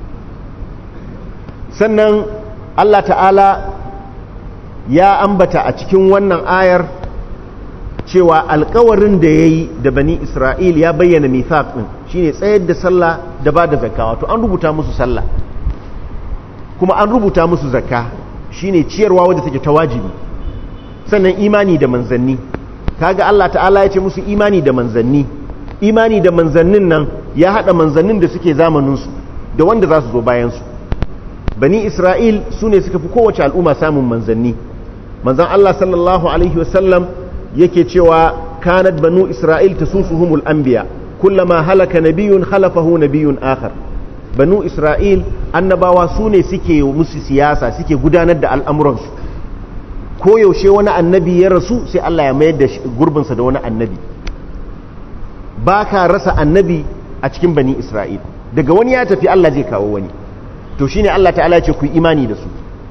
sannan Allah ta'ala ya ambata a cikin wannan ayar cewa alkawarin da ya yi da bani isra'il ya bayyana mithaq ɗin shine tsayar da sallah da ba da zakka wato an rubuta musu sallah kuma an rubuta musu zakka shine ciyarwa wadda take ta wajibi sannan imani da manzanni kaga Allah ta'ala ya ce musu imani da manzanni imani da manzannin nan ya hada manzannin da suke zamaninsu da wanda za su zo bayansu bani isra'il su ne suka fi kowace al'umma samun manzanni manzan Allah sallallahu alaihi wasallam yake cewa kanat banu isra'il tasusuhumul anbiya kullama halaka nabiyun khalafahu nabiyun akhar banu isra'il annabawa su ne suke musu siyasa suke gudanar da al'amuransu koyaushe wani annabi ya rasu sai Allah ya mayar da gurbinsa da wani annabi ba ka rasa annabi a cikin bani isra'il daga wani ya tafi Allah zai kawo wani to shine Allah ta'ala ce ku yi imani da su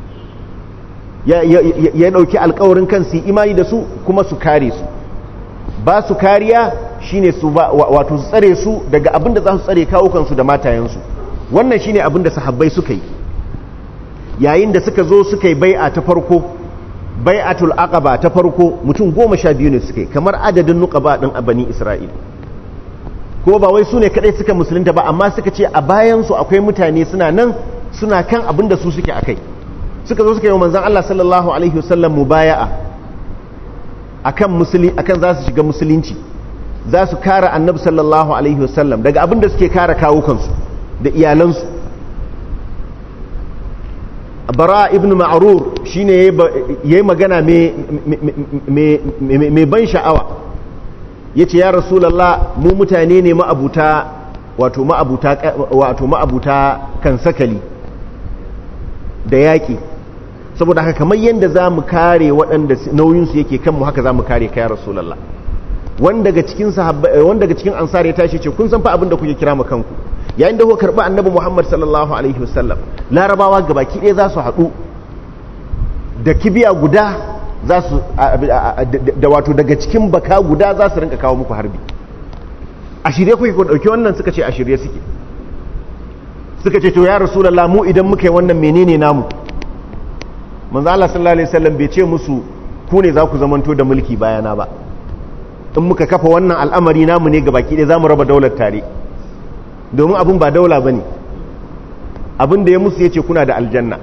ya ɗauki alkawarin kan su imani da su kuma su kare su ba su kariya shine su ba wato su tsare su daga abin da za su tsare kawo kansu da matayensu wannan shine abin da sahabbai suka yi yayin da suka zo suka yi bai'a ta farko bai'atul aqaba ta farko mutum goma sha biyu ne suka yi kamar adadin nuqaba din a bani isra'il ko ba wai su ne kadai suka musulunta ba amma suka ce a bayan su akwai mutane suna nan suna kan abin da su suke akai suka zo suka yi wa manzon Allah sallallahu alaihi wasallam mubaya'a akan musuli akan za su shiga musulunci za su kare annabi sallallahu alaihi wasallam daga abin da suke kare kawukansu da iyalansu bara ibn ma'rur shine yayi magana mai ban sha'awa yace ya rasulullah mu mutane ne ma'abuta wato ma'abuta wato ma'abuta kan sakali da yaki saboda haka kamar yadda za mu kare waɗanda nauyinsu yake kanmu haka za mu kare ka ya rasulallah wanda daga cikin wanda daga cikin ansar ya tashi ce kun san fa abin da kuke kira mu kanku yayin da kuka karɓi annabi muhammad sallallahu alaihi wasallam larabawa gabaki ɗaya za su haɗu da kibiya guda za su da wato daga cikin baka guda za su rinka kawo muku harbi a shirye kuke ku ɗauki wannan suka ce a shirye suke suka ce to ya rasulallah mu idan muka yi wannan menene namu manzo Allah sallallahu alaihi wasallam bai ce musu ku ne za ku zamanto da mulki bayana ba in muka kafa wannan al'amari namu ne gabaki ɗaya zamu raba daular tare domin abin ba daula bane abin da ya musu yace kuna da aljanna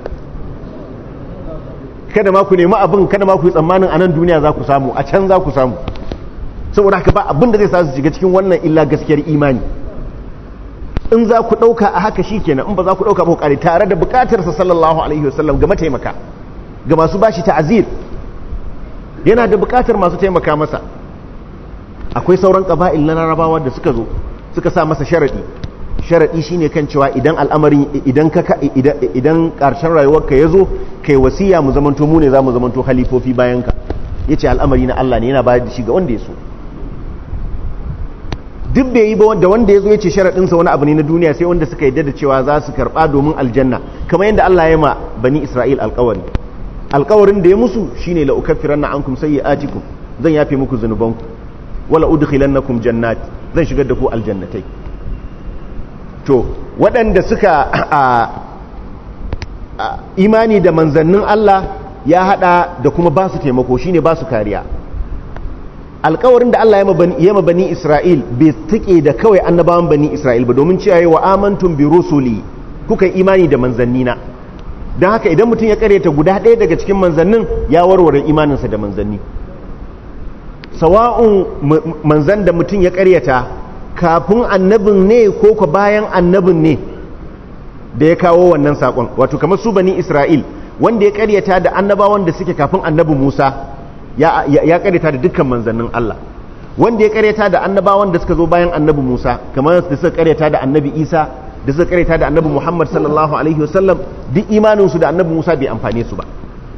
kada ma ku nemi abin kada ma ku yi tsammanin a nan duniya za ku samu a can za ku samu saboda haka ba abin da zai sa su shiga cikin wannan illa gaskiyar imani in za ku ɗauka a haka shi kenan in ba za ku ɗauka ba ku ƙare tare da buƙatarsa sallallahu alaihi wasallam ga mataimaka ga masu bashi ta'azir yana da bukatar masu taimaka masa akwai sauran ƙaba'il na larabawa da suka zo suka sa masa sharadi sharadi shine kan cewa idan al'amarin idan ka idan ƙarshen rayuwarka ya zo kai wasiya mu zamanto mu ne za mu zamanto halifofi bayan ka yace al'amari na Allah ne yana bayar da shi ga wanda ya so duk bai yi ba da wanda ya zo ya ce sharaɗinsa wani abu ne na duniya sai wanda suka yadda da cewa za su karɓa domin aljanna kamar yadda Allah ya ma bani Isra'il alƙawari alƙawarin da ya musu shine la ukaffiranna ankum sayyi'atikum zan yafe muku zunubanku wala udkhilannakum jannat zan shigar da ku aljannatai to waɗanda suka imani da manzannin Allah ya hada da kuma ba su taimako shine ba su kariya alkawarin da Allah ya ma bani Isra'il bai tuke da kawai annabawan bani Isra'il ba domin cewa wa amantum bi rusuli kuka imani da manzannina don haka idan mutum ya karyata guda ɗaya daga cikin manzannin ya warware imaninsa da manzanni sawa'un manzan da mutum ya karyata kafin annabin ne ko ka bayan annabin ne da ya kawo wannan saƙon wato kamar su bani Isra'il wanda ya karyata da annabawan da suke kafin annabi Musa ya karyata da dukkan manzannin Allah wanda ya karyata da annabawan da suka zo bayan annabi Musa kamar da suka karyata da annabi Isa da suka karyata da annabi Muhammad sallallahu alaihi wasallam duk imaninsu da annabi Musa bai amfane su ba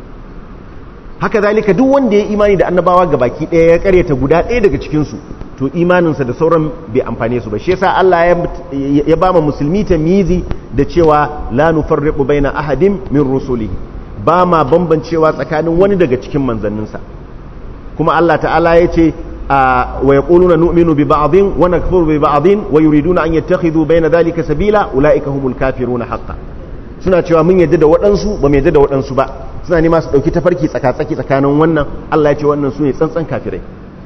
haka zalika duk wanda ya imani da annabawa ga baki ɗaya ya karyata guda ɗaya daga cikinsu to imaninsa da sauran bai amfane su ba shi yasa Allah ya ba musulmi tamyizi da cewa la nufarriqu baina ahadin min rusulihi ba ma bambancewa tsakanin wani daga cikin manzanninsa kuma Allah ta'ala ya ce wa yaquluna nu'minu bi ba'dhin wa nakfuru bi ba'dhin wa yuriduna an yattakhidhu bayna dhalika sabila ulaika humul kafiruna haqqan suna cewa mun yadda da waɗansu ba mu yadda da waɗansu ba suna nema su ɗauki tafarki tsaka-tsaki tsakanin wannan Allah ya ce wannan su ne tsantsan kafirai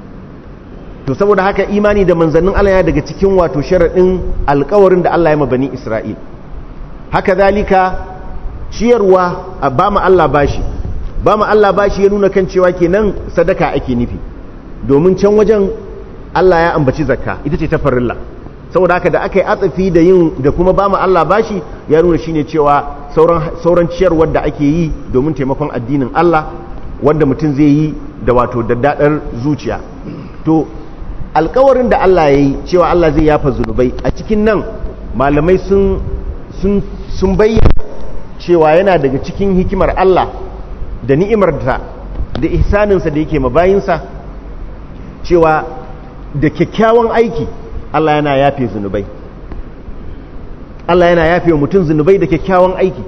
to saboda haka imani da manzannin Allah ya daga cikin wato sharaɗin alkawarin da Allah ya ma bani Isra'il haka zalika ciyarwa ba mu Allah bashi ba mu Allah bashi ya nuna kan cewa kenan sadaka ake nufi domin can wajen Allah ya ambaci zakka ita ce ta farilla saboda haka da aka yi atsafi da yin da kuma ba mu Allah bashi ya nuna shine cewa sauran sauran ciyarwar da ake yi domin taimakon addinin Allah wanda mutum zai yi da wato daddadar zuciya to alkawarin da Allah ya yi cewa Allah zai yafa zunubai a cikin nan malamai sun sun sun bayyana cewa yana daga cikin hikimar Allah da ni'imar ta da ihsaninsa da yake mabayinsa cewa da kyakkyawan aiki Allah yana yafe zunubai Allah yana yafe wa mutum zunubai da kyakkyawan aiki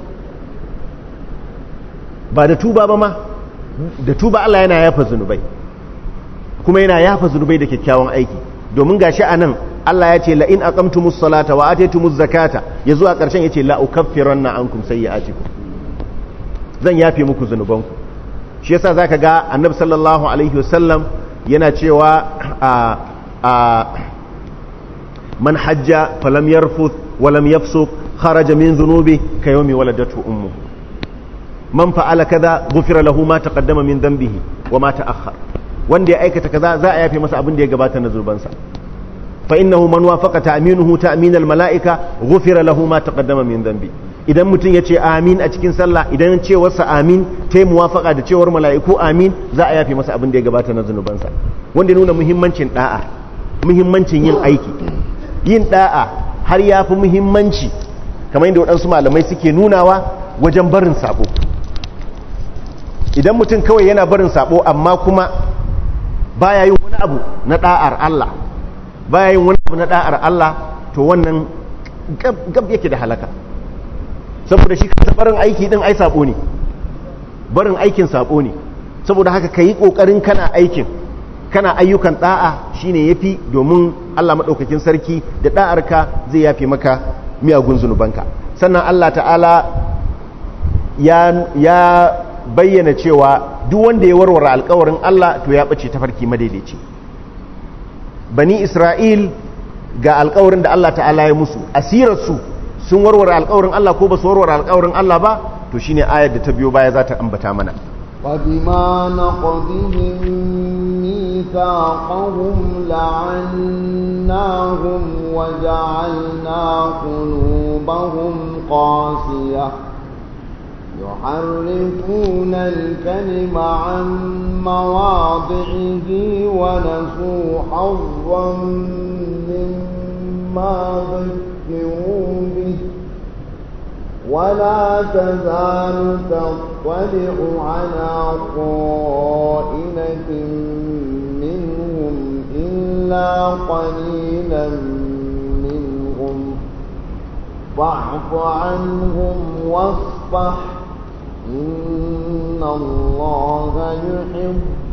ba da tuba ba ma da tuba Allah yana yafa zunubai kuma yana yafa zunubai da kyakkyawan aiki domin gashi anan Allah ya ce la in aqamtumus salata wa ataytumuz zakata yazo a ƙarshen yace la ukaffiranna ankum sayyi'atikum zan yafe muku zunubanku shi yasa zaka ga annabi sallallahu alaihi wasallam yana cewa a a man hajja falam yarfuth wa lam yafsuq kharaja min dhunubi ka yawmi waladatu ummuhu man fa'ala kaza ghufira lahu ma taqaddama min dhanbihi wa ma ta'akhkhar wanda ya aikata kaza za a yafe masa abin da ya gabata na zurbansa fa innahu man wafaqa ta'minuhu ta'min al mala'ika ghufira lahu ma taqaddama min dhanbi idan mutum ya ce amin a cikin sallah idan cewarsa amin ta yi muwafaka da cewar mala'iku amin za a yafe masa abin da ya gabata na zunubansa wanda ya nuna muhimmancin da'a muhimmancin yin aiki yin da'a har ya fi muhimmanci kamar yadda waɗansu malamai suke nunawa wajen barin sabo idan mutum kawai yana barin sabo amma kuma baya yin wani abu na da'ar Allah baya yin wani abu na da'ar Allah to wannan gab yake da halaka saboda shi kansa barin aiki din ai sabo ne barin aikin sabo ne saboda haka kayi kokarin kana aikin kana ayyukan da'a shine yafi domin Allah madaukakin sarki da da'arka zai yafe maka miyagun zunubanka sannan Allah ta'ala ya ya bayyana cewa duk wanda ya warware alkawarin Allah to ya bace tafarki madaidaici bani Isra'il ga alkawarin da Allah ta'ala ya musu asirarsu sun warware alkawarin Allah ko ba su warware alkawarin Allah ba to shine ayar da ta biyo baya za ta ambata mana وبما نقضهم ميثاقهم لعناهم وجعلنا قلوبهم قاسية يحرفون الكلم عن مواضعه ونسوا حظا مما ذكروا به ولا تزال تطلع على خائنة منهم إلا قليلا منهم فاعف عنهم واصفح إن الله يحب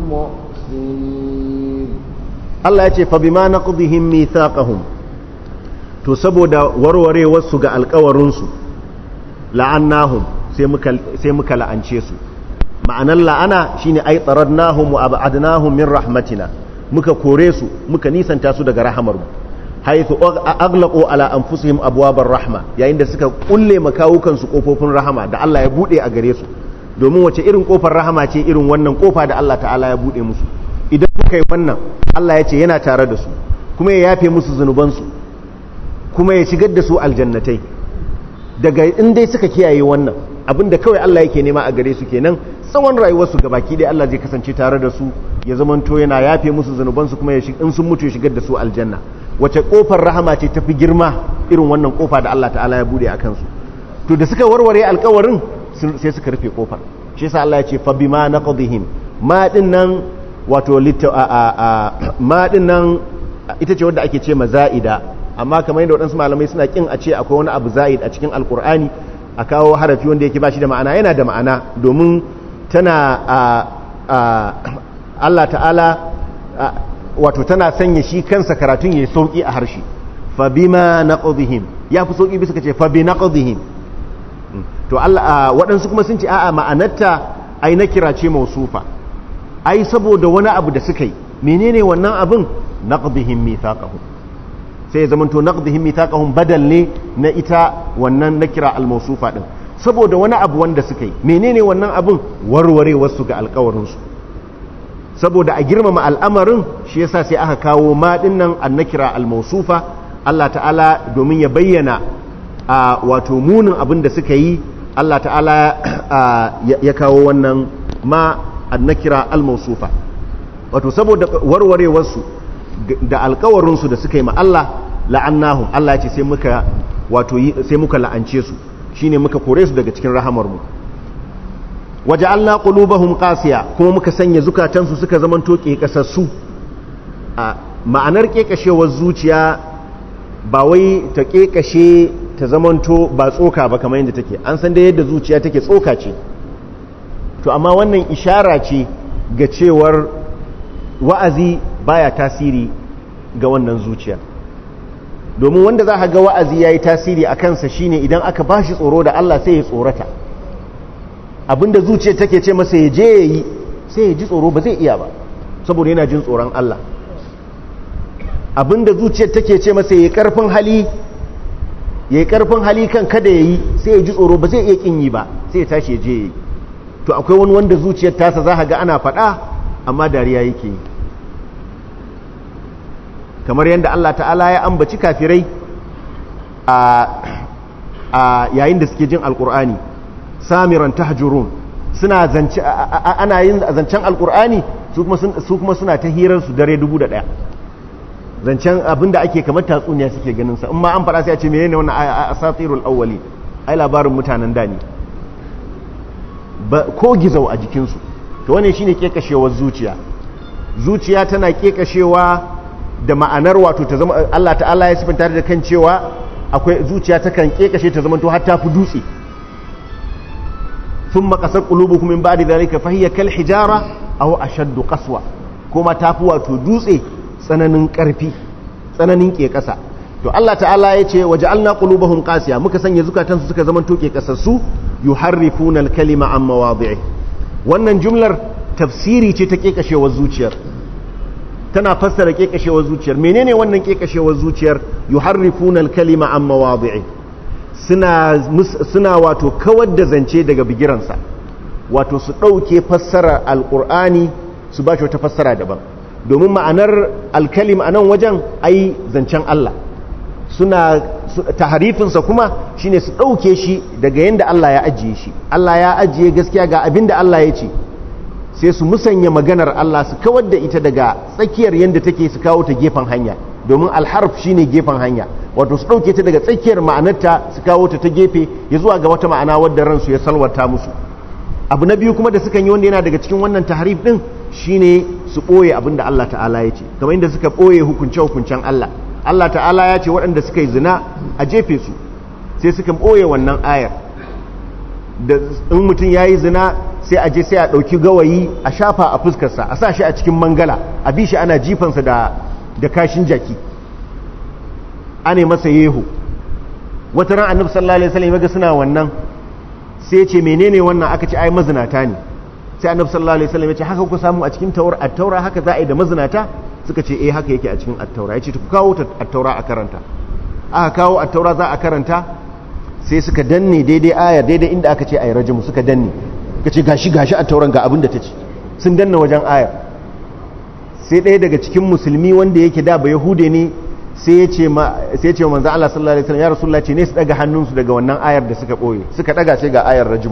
المحسنين Allah ya ce fa bima naqdihim mithaqahum to saboda warwarewarsu ga alƙawarinsu la'annahum sai muka sai muka la'ance su ma'anar la'ana shine ai taradnahum wa ab'adnahum min rahmatina muka kore su muka nisanta su daga rahamarmu haythu aglaqu ala anfusihim abwabar rahma yayin da suka kulle makawukan su kofofin rahama da Allah ya bude a gare su domin wace irin kofar rahama ce irin wannan kofa da Allah ta'ala ya bude musu idan suka yi wannan Allah ya ce yana tare da su kuma ya yafe musu zunubansu kuma ya shigar da su aljannatai daga in dai suka kiyaye wannan abinda kawai Allah yake nema a gare su kenan tsawon rayuwarsu gabaki dai Allah zai kasance tare da su ya zamanto yana yafe musu zunubansu kuma ya in sun mutu ya shigar da su aljanna wace kofar rahama ce tafi girma irin wannan kofa da Allah ta'ala ya bude a kansu to da suka warware alkawarin sai suka rufe kofar shi yasa Allah ya ce fa bima naqdihim ma din nan wato ma din nan ita ce wadda ake ce maza'ida amma kamar yadda waɗansu malamai suna kin a ce akwai wani abu za'id a cikin alkur'ani a kawo harafi wanda yake ba shi da ma'ana yana da ma'ana domin tana Allah ta'ala wato tana sanya shi kansa karatun ya sauki a harshe fa bima naqdihim ya fi sauki bisa kace fa bi naqdihim to Allah waɗansu kuma sun ce a'a ma'anarta ai na kira ce mausufa ai saboda wani abu da suka yi menene wannan abin naqdihim mithaqahum sai ya zamanto naqdihim mithaqahum badal ne na ita wannan nakira al-mawsufa din saboda wani abu wanda suka yi menene wannan abin warware wasu ga alƙawarin su saboda a girmama al'amarin shi yasa sai aka kawo ma dinnan an-nakira al-mawsufa Allah ta'ala domin ya bayyana a wato munin abin da suka yi Allah ta'ala ya kawo wannan ma an-nakira al-mawsufa wato saboda warwarewarsu da alkawarinsu da suka yi ma Allah la'annahum Allah ya ce sai muka wato sai muka la'ance su shine muka kore su daga cikin rahamarmu waja'alna qulubahum qasiya kuma muka sanya zukatansu suka zamanto kasassu a ma'anar kekashewar zuciya ba wai ta kekashe ta zamanto ba tsoka ba kamar yadda take an san da yadda zuciya take tsoka ce to amma wannan ishara ce ga cewar wa'azi baya tasiri ga wannan zuciya domin wanda za ga wa'azi ya yi tasiri a kansa shine idan aka ba shi tsoro da Allah sai ya tsorata abinda zuciya take ce masa ya je ya yi sai ya ji tsoro ba zai iya ba saboda yana jin tsoron Allah abinda zuciyar take ce masa ya yi karfin hali ya yi karfin hali kan kada ya yi sai ya ji tsoro ba zai iya kin yi ba sai ya tashi ya je ya yi to akwai wani wanda zuciyar tasa za ga ana faɗa amma dariya yake yi kamar yadda Allah ta'ala ya ambaci kafirai a yayin da suke jin alkur'ani samiran tahjurun suna zance ana yin zancen alkur'ani su kuma suna ta hirar su dare dubu da ɗaya zancen abinda ake kamar tatsuniya suke ganin sa in ma an faɗa sai a ce menene wannan asatirul awwali ai labarin mutanen da ne ko gizau a jikinsu to wannan shine kekashewar zuciya zuciya tana kekashewa da ma'anar wato ta zama Allah ta'ala ya sifanta da kan cewa akwai zuciya ta kan kekashe ta zama to har ta fi dutse thumma qasat qulubukum min ba'di dhalika fa hiya kal hijara aw ashaddu qaswa kuma ta fi wato dutse tsananin karfi tsananin kekasa to Allah ta'ala ya ce waja'alna qulubahum qasiya muka sanya zukatansu suka zama to kekasassu yuharrifuna al-kalima an mawadhi'i wannan jumlar tafsiri ce ta kekashewar zuciyar tana fassara kekashewar zuciyar menene wannan kekashewar zuciyar yuharrifuna al-kalima an mawadhi'i suna suna wato kawar da zance daga bigiransa wato su dauke fassara al-qur'ani su ba shi wata fassara daban domin ma'anar al-kalim anan wajen ai zancen Allah suna taharifinsa kuma shine su ɗauke shi daga yadda Allah ya ajiye shi Allah ya ajiye gaskiya ga abin da Allah ya ce sai su musanya maganar Allah su kawar da ita daga tsakiyar yadda take su kawo ta gefen hanya domin alharf shine gefen hanya wato su ɗauke ta daga tsakiyar ma'anarta su kawo ta ta gefe ya zuwa ga wata ma'ana wadda ransu ya salwata musu abu na biyu kuma da sukan yi wanda yana daga cikin wannan taharif din shine su ɓoye abin da Allah ta'ala ya ce kamar inda suka ɓoye hukunce-hukuncen Allah Allah ta'ala ya ce waɗanda suka yi zina a jefe su sai suka ɓoye wannan ayar da in mutum ya yi zina sai a je sai a ɗauki gawayi a shafa a fuskarsa a sa shi a cikin mangala a bi shi ana jifansa da, da kashin jaki ana masa yeho wata ran annabi sallallahu alaihi wasallam ga suna wannan sai ce menene wannan aka ce ai mazinata ne sai annabi sallallahu alaihi wasallam ya ce haka ku samu a cikin tawar at-taura haka za a yi da mazinata suka ce eh haka yake a cikin attaura ya ce ku kawo attaura a karanta aka kawo attaura za a karanta sai suka danne daidai ayar daidai inda aka ce a yi rajimu suka danne ka ce gashi gashi attauran ga abin da ta ce sun danna wajen ayar sai ɗaya daga cikin musulmi wanda yake da ba yahude ne sai ya ce ma sai ya ce manzo Allah sallallahu alaihi wasallam ya rasulullah ce ne su daga hannunsu daga wannan ayar da suka boye suka daga sai ga ayar rajimu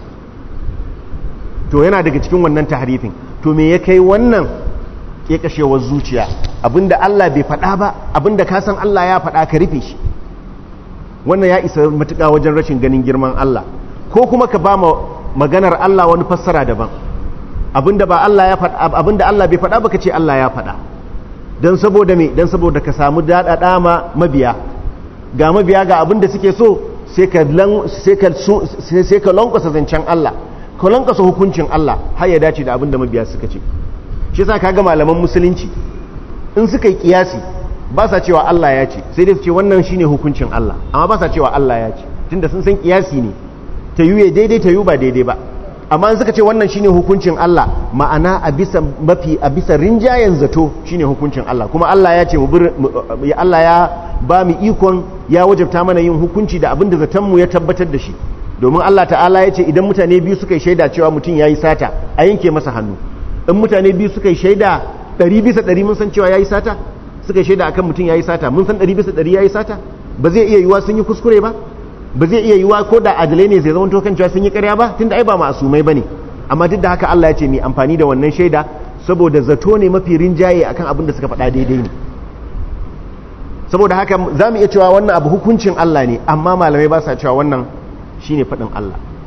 to yana daga cikin wannan tahrifin to me ya kai wannan kekashewar zuciya abinda Allah bai faɗa ba abinda ka san Allah ya faɗa ka rufe shi wannan ya isa matuƙa wajen rashin ganin girman Allah ko kuma ka ba maganar Allah wani fassara daban abinda ba Allah ya faɗa abinda Allah bai faɗa ba ka ce Allah ya faɗa dan saboda me dan saboda ka samu daɗaɗa ma mabiya ga mabiya ga abinda suke so sai ka sai ka sai ka lankwasa zancen Allah ka lankwasa hukuncin Allah har ya dace da abinda mabiya suka ce shi yasa kaga malaman musulunci in suka yi kiyasi ba sa cewa Allah ya ce sai dai su ce wannan shine hukuncin Allah amma ba sa cewa Allah ya ce tunda sun san kiyasi ne ta yuye daidai ta yu ba daidai ba amma in suka ce wannan shine hukuncin Allah ma'ana a bisa mafi a bisa rinjayen zato shine hukuncin Allah kuma Allah ya ce mu Allah ya ba mu ikon ya wajabta mana yin hukunci da abinda zaton mu ya tabbatar da shi domin Allah ta'ala ya ce idan mutane biyu suka yi shaida cewa mutum yayi sata a yanke masa hannu in mutane biyu suka yi shaida ɗari bisa ɗari mun san cewa ya yi sata suka yi shaida akan mutum ya yi sata mun san ɗari bisa ɗari ya yi sata ba zai iya yiwa sun yi kuskure ba ba zai iya yiwa ko da adalai ne zai zama kan cewa sun yi ƙarya ba tunda ai ba ma'asumai ba ne amma duk da haka Allah ya ce mai amfani da wannan shaida saboda zato ne mafi rinjaye akan abin da suka faɗa daidai ne saboda haka za mu iya cewa wannan abu hukuncin Allah ne amma malamai ba sa cewa wannan shine faɗin Allah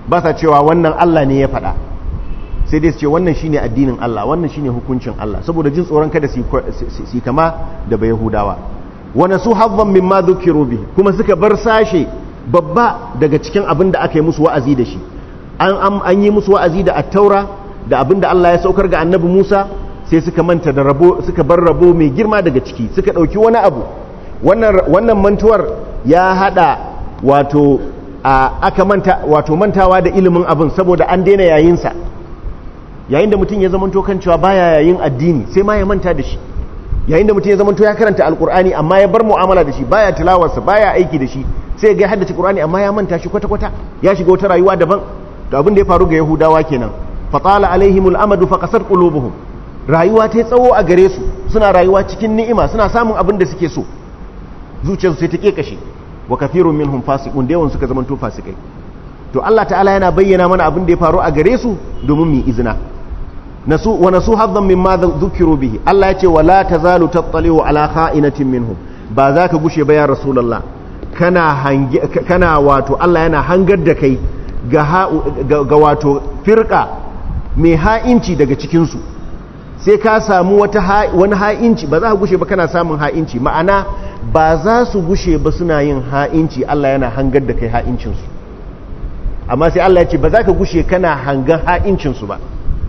ba sa cewa wannan Allah ne ya faɗa sai dai su ce wannan shine addinin Allah wannan shine hukuncin Allah saboda jin tsoron kada su kama da bai Yahudawa wa nasu hazzan mimma dhukiru bihi kuma suka bar sashe babba daga cikin abin da aka yi musu wa'azi da shi an an yi musu wa'azi da at-taura da abin da Allah ya saukar ga annabi Musa sai suka manta da rabo suka bar rabo mai girma daga ciki suka dauki wani abu wannan wannan mantuwar ya hada wato aka manta wato mantawa da ilimin abin saboda an daina yayin sa yayin da mutum ya zamanto kan cewa baya yayin addini sai ma ya manta da shi yayin da mutum ya zamanto ya karanta alkur'ani amma ya bar mu'amala da shi baya tilawarsa baya aiki da shi sai ga haddace qur'ani amma ya manta shi kwata kwata ya shiga wata rayuwa daban to abin da ya faru ga yahudawa kenan fatala alaihimul amadu faqasat qulubuhum rayuwa ta tsawo a gare su suna rayuwa cikin ni'ima suna samun abin da suke so zuciyarsu sai ta kekashe wa kafirun minhum fasiqun da yawan suka zamanto fasikai to Allah ta'ala yana bayyana mana abin da ya faru a gare su domin mu izina nasu wa nasu haddan mimma dhukiru bihi Allah ya ce wala tazalu tattaliu ala kha'inatin minhum ba za ka gushe ba ya rasulullah kana hange kana wato Allah yana hangar da kai ga ga wato firqa mai ha'inci daga cikin su sai ka samu wata wani ha'inci ba za ka gushe ba kana samun ha'inci ma'ana ba za su gushe ba suna yin ha'inci Allah yana hangar da kai ha'incinsu su amma sai Allah ya ce ba za ka gushe kana hangan ha'incinsu ba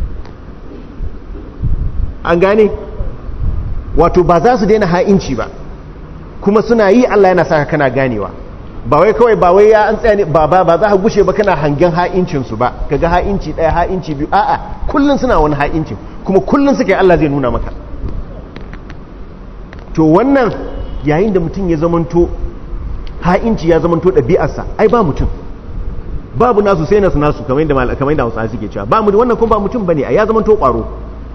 an gane wato ba za su daina ha'inci ba kuma suna yi Allah yana saka kana ganewa ba wai kawai ba wai ya an tsaya ne ba ba ba za ka gushe ba kana hangen ha'incinsu ba kaga ha'inci ɗaya ha'inci biyu a'a kullun suna wani ha'incin kuma kullun suke Allah zai nuna maka to wannan yayin da mutum ya zamanto ha'inci ya zamanto ɗabi'arsa ai ba mutum babu nasu sai nasu nasu kamar yadda kamar yadda Hausawa suke cewa ba mu wannan kuma ba mutum bane ya zamanto ƙwaro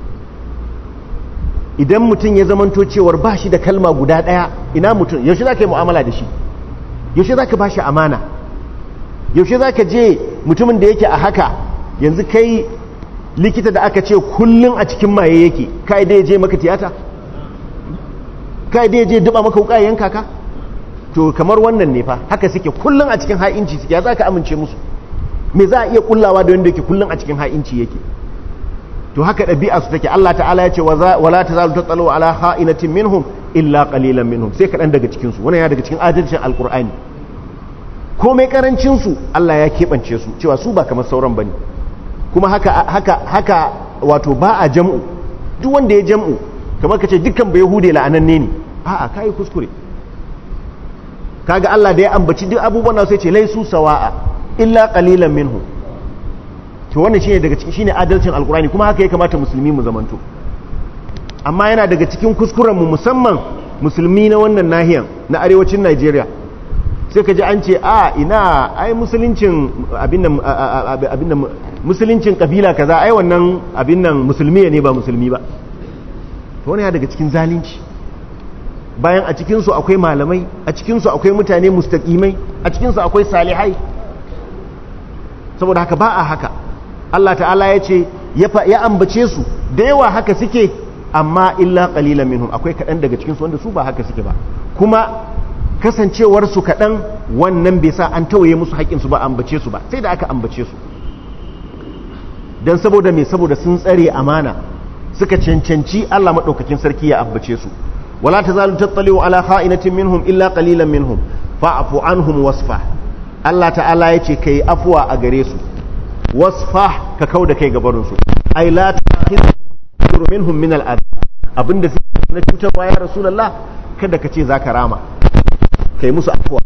idan mutum ya zamanto cewar ba shi da kalma guda ɗaya ina mutum yaushe za ka yi mu'amala da shi yaushe za ka ba shi amana yaushe za ka je mutumin da yake a haka yanzu kai likita da aka ce kullum a cikin maye yake kai dai je maka tiyata kai dai je duba maka wuka yanka ka to kamar wannan ne fa haka suke kullum a cikin ha'inci suke ya za ka amince musu me za a iya kullawa da wanda yake kullum a cikin ha'inci yake to haka ɗabi'a su take Allah ta'ala ya ce wala tazalu tatsalu ala ha'inatin minhum illa qalilan minhum sai kaɗan daga cikin su wannan ya daga cikin adalcin alqur'ani komai karancin su Allah ya keɓance su cewa su ba kamar sauran bane kuma haka haka haka wato ba a jam'u duk wanda ya jam'u kamar kace dukkan bai yahude la'ananne ne a'a kai kuskure kaga Allah da ya ambaci duk abubuwan nan sai ce laisu sawa'a illa qalilan minhum to wannan shine daga cikin shine adalcin alkurani kuma haka ya kamata musulmi mu zamanto amma yana daga cikin kuskuren mu musamman musulmi na wannan nahiyan na arewacin Najeriya sai ka ji an ce a ina ai musuluncin abin nan abin nan musuluncin kabila kaza ai wannan abin nan musulmi ne ba musulmi ba to wannan ya daga cikin zalunci bayan a cikin su akwai malamai a cikin su akwai mutane mustaqimai a cikin su akwai salihai saboda haka ba a haka Allah ta'ala ya ce ya ambace su da yawa haka suke amma illa qalilan minhum akwai kaɗan daga cikinsu wanda su ba haka suke ba kuma kasancewar su kaɗan wannan bai sa an tawaye musu haƙƙinsu ba ambace su ba sai da aka ambace su don saboda me saboda sun tsare amana suka cancanci Allah maɗaukakin sarki ya ambace su wala tazalu tattaliu ala kha'inatin minhum illa qalilan minhum fa'fu anhum wasfa Allah ta'ala ya ce kai afuwa a gare su wasfah ka kau da kai gabarinsu ai la ta'khudhu minhum min al'ad abinda suke na cutarwa ya rasulullah kada ka ce zaka rama kai musu afuwa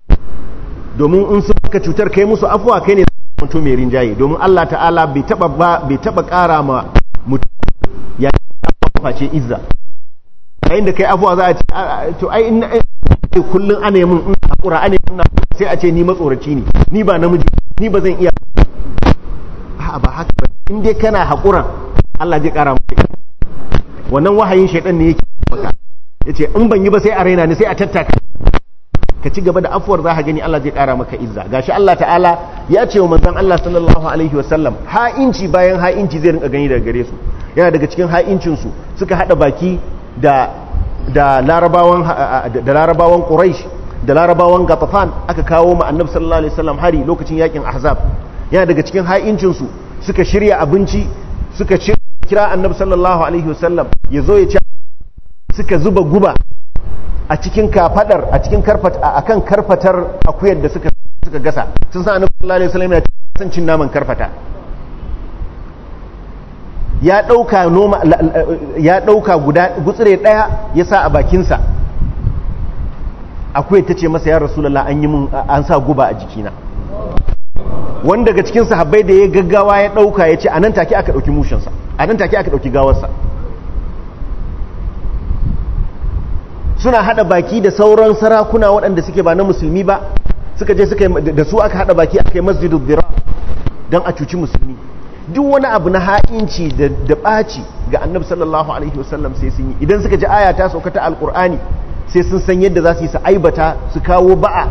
domin in sun ka cutar kai musu afuwa kai ne mutum mai rinjaye domin Allah ta'ala bai taba bai taba kara ma mutum ya face izza yayin da kai afuwa za a ce to ai in kullun ana mun in hakura ana mun sai a ce ni matsoraci ne ni ba namiji ni ba zan iya a'a ba haka ba in dai kana haƙuran Allah zai ƙara maka wannan wahayin shaidan ne yake maka yace in ban yi ba sai a raina ni sai a tattaka ka ci gaba da afuwar za ka gani Allah zai ƙara maka izza gashi Allah ta'ala ya ce wa manzon Allah sallallahu alaihi wasallam ha'inci bayan ha'inci zai rinka gani daga gare su yana daga cikin ha'incin su suka hada baki da da larabawan da larabawan quraish da larabawan gatafan aka kawo ma annabi sallallahu alaihi wasallam hari lokacin yakin ahzab yana daga cikin ha'incinsu suka shirya abinci suka kira annabi sallallahu alaihi wasallam ya zo ya ci suka zuba guba a cikin kafadar a cikin karfata akan karfatar akuyar da suka suka gasa sun san annabi sallallahu alaihi wasallam yana son cin naman karfata ya dauka noma ya dauka guda gutsire daya ya sa a bakinsa akuyar ta ce masa ya rasulullah an yi mun an sa guba a jikina wani daga cikin sahabbai da ya gaggawa ya dauka ya ce a nan take aka dauki mushinsa a nan take aka dauki gawarsa suna hada baki da sauran sarakuna waɗanda suke ba na musulmi ba suka je suka da su aka hada baki aka yi masjidul dira don a cuci musulmi duk wani abu na ha'inci da ɓaci ga annabi sallallahu alaihi wasallam sai sun yi idan suka ji aya ta sauka ta alkur'ani sai sun san yadda za su yi su aibata su kawo ba'a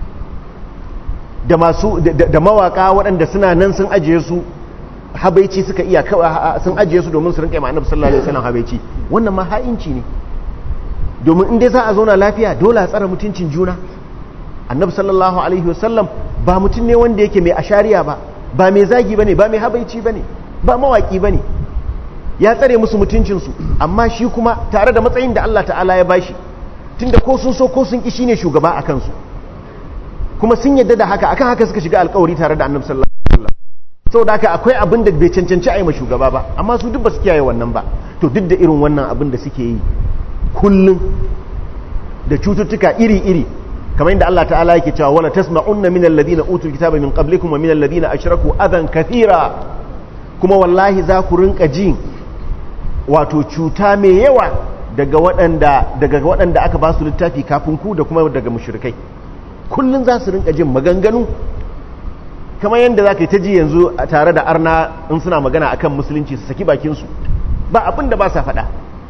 da masu da mawaka waɗanda suna nan sun ajiye su habaici suka iya sun ajiye su domin su rinka yi annabi sallallahu alaihi wasallam habaici wannan ma ha'inci ne domin in dai za a zauna lafiya dole a tsara mutuncin juna annabi sallallahu alaihi wasallam ba mutum ne wanda yake mai ashariya ba ba mai zagi bane ba mai habaici bane ba mawaki bane ya tsare musu mutuncinsu amma shi kuma tare da matsayin da Allah ta'ala ya bashi tunda ko sun so ko sun ki shine shugaba a kansu kuma sun yadda da haka akan haka suka shiga alkawari tare da annabi sallallahu alaihi wasallam saboda haka akwai abin da bai cancanci a yi ma shugaba ba amma su duk ba su kiyaye wannan ba to duk da irin wannan abin da suke yi kullum da cututtuka iri-iri kamar yadda Allah ta'ala yake cewa wala tasma'unna minal ladina utul kitaba min qablikum wa minal ladina ashraku adan kathira kuma wallahi za ku rinka ji wato cuta mai yawa daga waɗanda daga waɗanda aka ba su littafi kafin ku da kuma daga mushrikai kullun za su rinka jin maganganu kamar yadda za ka yi ta ji yanzu tare da arna in suna magana akan musulunci su saki bakinsu ba abin da ba sa faɗa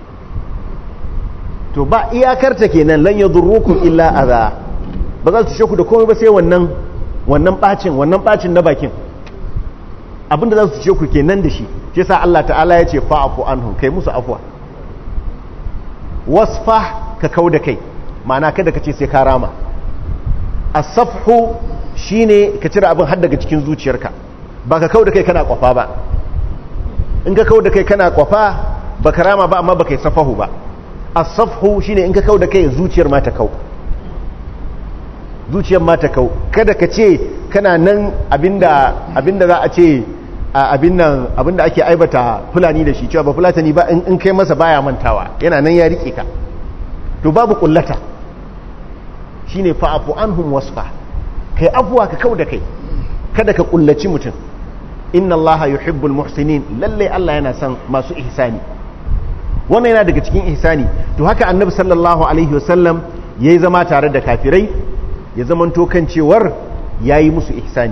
to ba iyakarta kenan lan yadurrukum illa adha ba za su sheku da komai ba sai wannan wannan bacin wannan bacin na bakin abinda za su sheku kenan da shi shi yasa Allah ta'ala ya ce fa'fu anhum kai musu afwa wasfah ka kauda kai ma'ana kada ka ce sai ka rama as-safhu shine ka cire abin har daga cikin zuciyarka ba ka kauda kai kana kwafa ba in ka kauda kai kana kwafa ba ka rama ba amma ba kai safahu ba asafhu shine in ka kau da kai zuciyar ma ta kau zuciyar ma ta kau kada ka ce kana nan abinda abinda za a ce abin nan abinda ake aibata fulani da shi cewa ba fulatani ba in kai masa baya mantawa yana nan ya rike ka to babu kullata shine fa'afu anhum wasfa kai afwa ka kau da kai kada ka kullaci mutum inna allaha yuhibbul muhsinin lalle Allah yana son masu ihsani wannan yana daga cikin ihsani to haka annabi sallallahu alaihi wasallam yayi zama tare da kafirai ya zamanto kan cewar yayi musu ihsani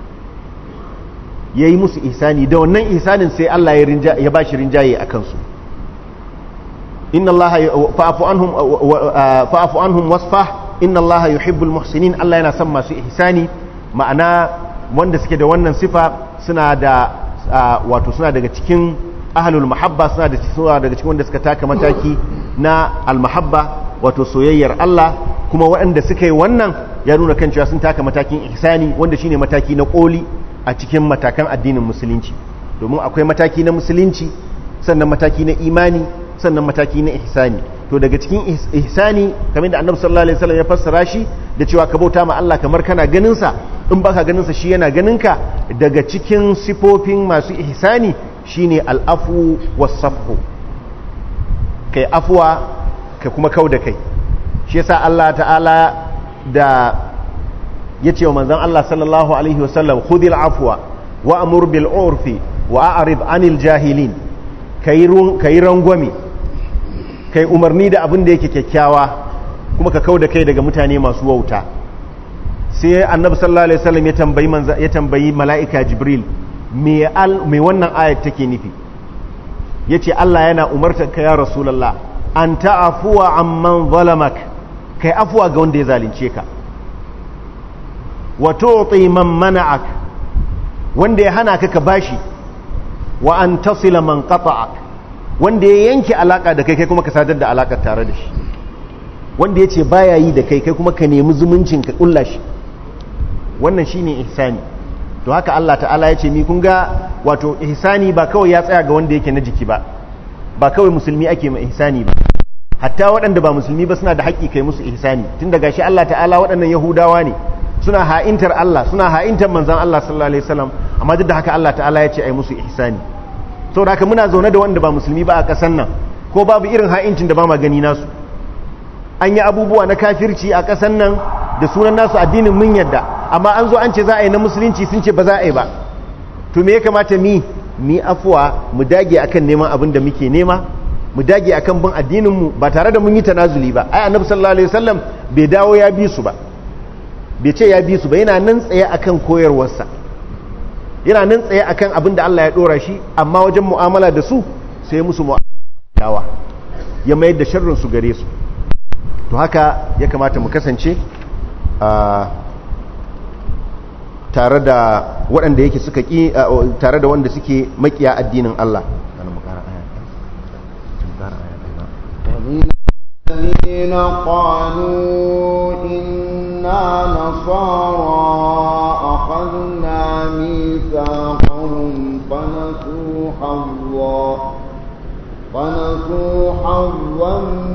yayi musu ihsani da wannan ihsanin sai Allah ya rinja ya bashi rinjaye akan su inna allaha fa'fu anhum fa'fu anhum wasfah inna allaha yuhibbul muhsinin Allah yana son masu ihsani ma'ana wanda suke da wannan sifa suna da wato suna daga cikin ahlul mahabba suna da suna daga cikin wanda suka taka mataki na almahabba wato soyayyar Allah kuma waɗanda suka yi wannan ya nuna kan cewa sun taka matakin ihsani wanda shine mataki na koli a cikin matakan addinin musulunci domin akwai mataki na musulunci sannan mataki na imani sannan mataki na ihsani to daga cikin ihsani kamar da annabi sallallahu alaihi wasallam ya fassara shi da cewa ka bauta ma Allah kamar kana ganin sa in baka ganin sa shi yana ganin ka daga cikin sifofin masu ihsani shine al'afu wasafhu kai afuwa ka kuma kau da kai shi yasa Allah ta'ala da ya ce wa manzan Allah sallallahu alaihi wasallam khudil afwa wa amur bil urfi wa a'rid anil jahilin kai rangwame kai umarni da abin da yake kyakkyawa kuma ka kau da kai daga mutane masu wauta sai annabi sallallahu alaihi wasallam ya tambayi ya tambayi mala'ika jibril me wannan ayat take nufi yace Allah yana umartar ka ya rasulullah an ta'afuwa amman zalamak kai afuwa ga wanda ya zalunce ka wa tu'ti man mana'ak wanda ya hana ka ka bashi wa an tasila man qata'ak wanda ya yanke alaka da kai kai kuma ka sadar da alakar tare da shi wanda yace baya yi da kai kai kuma ka nemi zumuncin ka kulla shi wannan shine ihsani to to haka Allah ta'ala ya ce ni kun ga wato ihsani ba kawai ya tsaya ga wanda yake na jiki ba ba kawai musulmi ake ma ihsani ba hatta waɗanda ba musulmi ba suna da haƙƙi kai musu ihsani tun daga shi Allah ta'ala waɗannan yahudawa ne suna ha'intar Allah suna ha'intar manzan Allah sallallahu alaihi wasallam amma duk da haka Allah ta'ala ya ce ai musu ihsani saboda haka muna zaune da wanda ba musulmi ba a ƙasar nan ko babu irin ha'incin da ba ma gani nasu an yi abubuwa na kafirci a ƙasar nan da sunan nasu addinin mun yadda amma an zo an ce za a yi na musulunci sun ce ba za a yi ba to me ya kamata mi mi afuwa mu dage akan neman abin da muke nema mu dage akan bin addinin mu ba tare da mun yi tanazuli ba ai annabi sallallahu alaihi wasallam bai dawo ya bi su ba bai ce ya bi su ba yana nan tsaye akan koyarwarsa yana nan tsaye akan abin da Allah ya dora shi amma wajen mu'amala da su sai musu mu'amala ya mayar da sharrin su gare su to haka ya kamata mu kasance tare da waɗanda yake suka ƙi tare da wanda suke makiya addinin Allah الذين قالوا إنا نصارى أخذنا ميثاقهم فنسوا حظا فنسوا حظا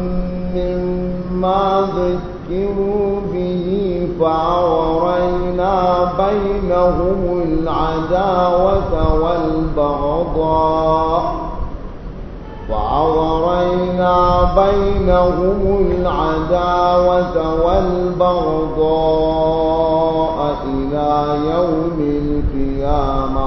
مما ذكروا به فأغرينا بينهم العداوة والبغضاء وأغرينا بينهم العداوة والبغضاء إلى يوم القيامة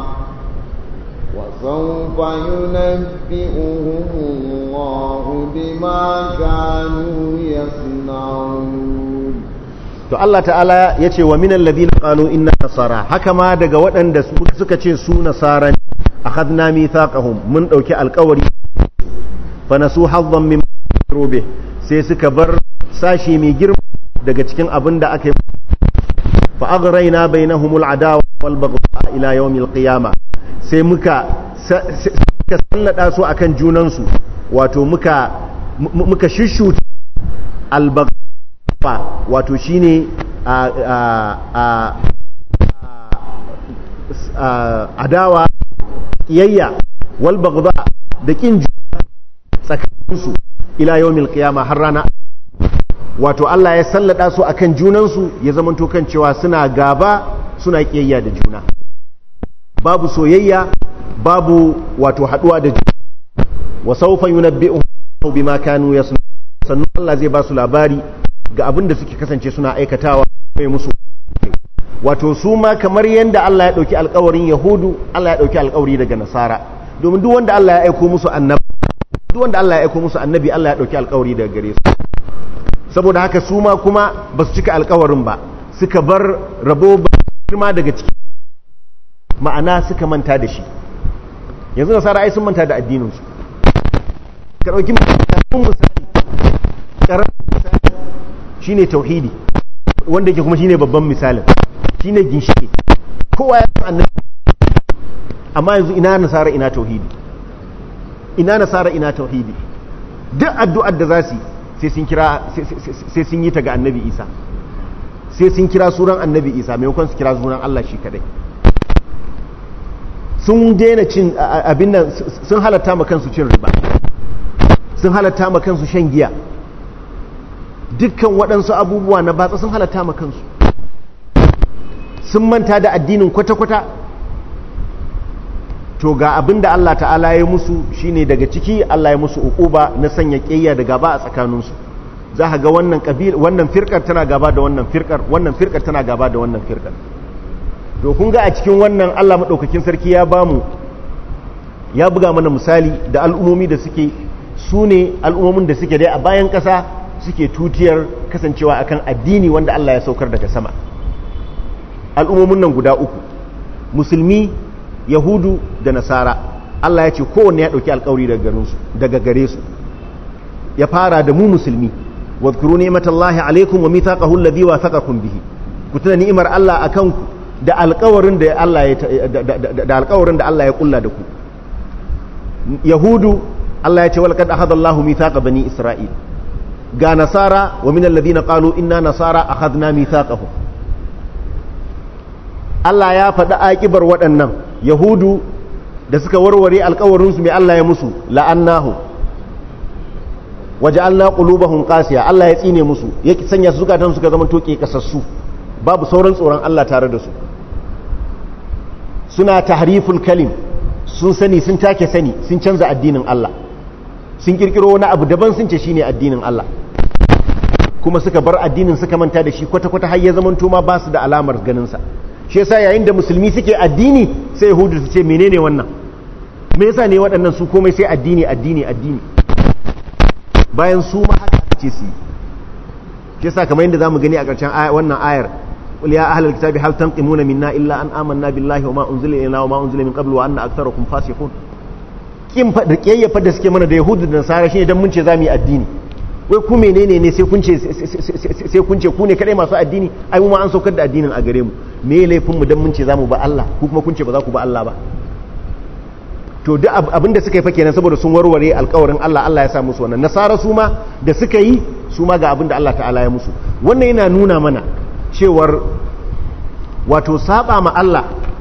وسوف ينبئهم الله بما كانوا يصنعون to Allah ta'ala ya ce wa minan ladina qalu inna nasara haka ma daga waɗanda suka ce su nasara ne akhadna mithaqahum mun dauki alƙawari fa nasu hazzan min rube sai suka bar sashi mai girma daga cikin abin da aka yi fa aghrayna bainahumul adawa wal baghdha ila yawmil qiyamah sai muka suka sallada su akan junansu wato muka muka shishuta al wato shine a adawa kiyayya wal baghdha da kin tsakaninsu ila yawmil qiyama har rana wato Allah ya sallada su akan junansu ya zamanto kan cewa suna gaba suna kiyayya da juna babu soyayya babu wato haduwa da juna wa sawfa yunabbi'uhum bima kanu yasnun sannan Allah zai ba su labari ga abin da suke kasance suna aikatawa mai musu wato su ma kamar yadda Allah ya ɗauki alkawarin yahudu Allah ya ɗauki alkawari daga nasara domin duk wanda Allah ya aiko musu annabi duk wanda Allah ya aiko musu annabi Allah ya ɗauki alkawari daga gare su saboda haka su ma kuma ba su cika alkawarin ba suka bar rabo girma daga ciki ma'ana suka manta da shi yanzu nasara ai sun manta da addininsu ka ɗauki misali ƙaramin misali shine tauhidi wanda yake kuma shine babban misalin shine ginshike kowa ya san annabi amma yanzu ina nasara ina tauhidi ina nasara ina tauhidi duk addu'ar da za su sai sun kira sai sun yi ta ga annabi isa sai sun kira suran annabi isa maimakon su kira sunan allah shi kadai sun daina cin abin nan sun halatta ma kansu cin riba sun halatta ma kansu shan giya dukkan waɗansu abubuwa na batsa sun halatta ma kansu sun manta da addinin kwata-kwata to ga abin da Allah ta'ala ya musu shine daga ciki Allah ya musu uquba na sanya ƙiyya da gaba a tsakaninsu za ka ga wannan kabil wannan firkar tana gaba da wannan firkar wannan firkar tana gaba da wannan firkar to kun ga a cikin wannan Allah madaukakin sarki ya bamu ya buga mana misali da al'umomi da suke su ne al'ummomin da suke dai a bayan ƙasa suke tutiyar kasancewa akan addini wanda Allah ya saukar daga sama al'ummomin nan guda uku musulmi yahudu da nasara Allah ya ce kowanne ya ɗauki alkawari daga gare su ya fara da mu musulmi wadkuru ni'matallahi alaikum wa mithaqahu alladhi wathaqakum bihi ku tuna ni'imar Allah akan ku da alkawarin da Allah ya da alkawarin da Allah ya kulla da ku yahudu Allah ya ce wal qad akhadha Allahu mithaqa bani isra'il ga nasara wa min alladhina qalu inna nasara akhadna mithaqahum Allah ya faɗi aƙibar waɗannan yahudu da suka warware alkawarinsu mai Allah ya musu la'annahu waje Allah ƙulubahun ƙasiya Allah ya tsine musu ya sanya su zukatan suka zama toke kasassu babu sauran tsoron Allah tare da su suna tahriful kalim sun sani sun take sani sun canza addinin Allah sun kirkiro wani abu daban sun ce shine addinin Allah kuma suka bar addinin suka manta da shi kwata-kwata har ya zamanto ma ba su da alamar ganinsa shi yasa yayin da musulmi suke addini sai yahudu su ce menene wannan me yasa ne waɗannan su komai sai addini addini addini bayan su ma haka ce su shi yasa kamar yadda zamu gani a ƙarshen wannan ayar qul ya ahlal kitabi hal tanqimuna minna illa an amanna billahi wa ma unzila ilayna wa ma unzila min qablu wa anna aktharakum fasiqun kin fa da kiyayyafa da suke mana da yahudu da nasara shine dan mun ce zamu yi addini wai ku menene ne sai kun ce sai kun ce ku ne kadai masu addini ai mu ma an saukar da addinin a gare mu me laifin mu dan mun ce zamu ba Allah ku kuma kun ce ba za ku ba Allah ba to duk abinda suka yi fa kenan saboda sun warware alƙawarin Allah Allah ya sa musu wannan nasara su ma da suka yi su ma ga abinda Allah ta'ala ya musu wannan yana nuna mana cewar wato saba ma Allah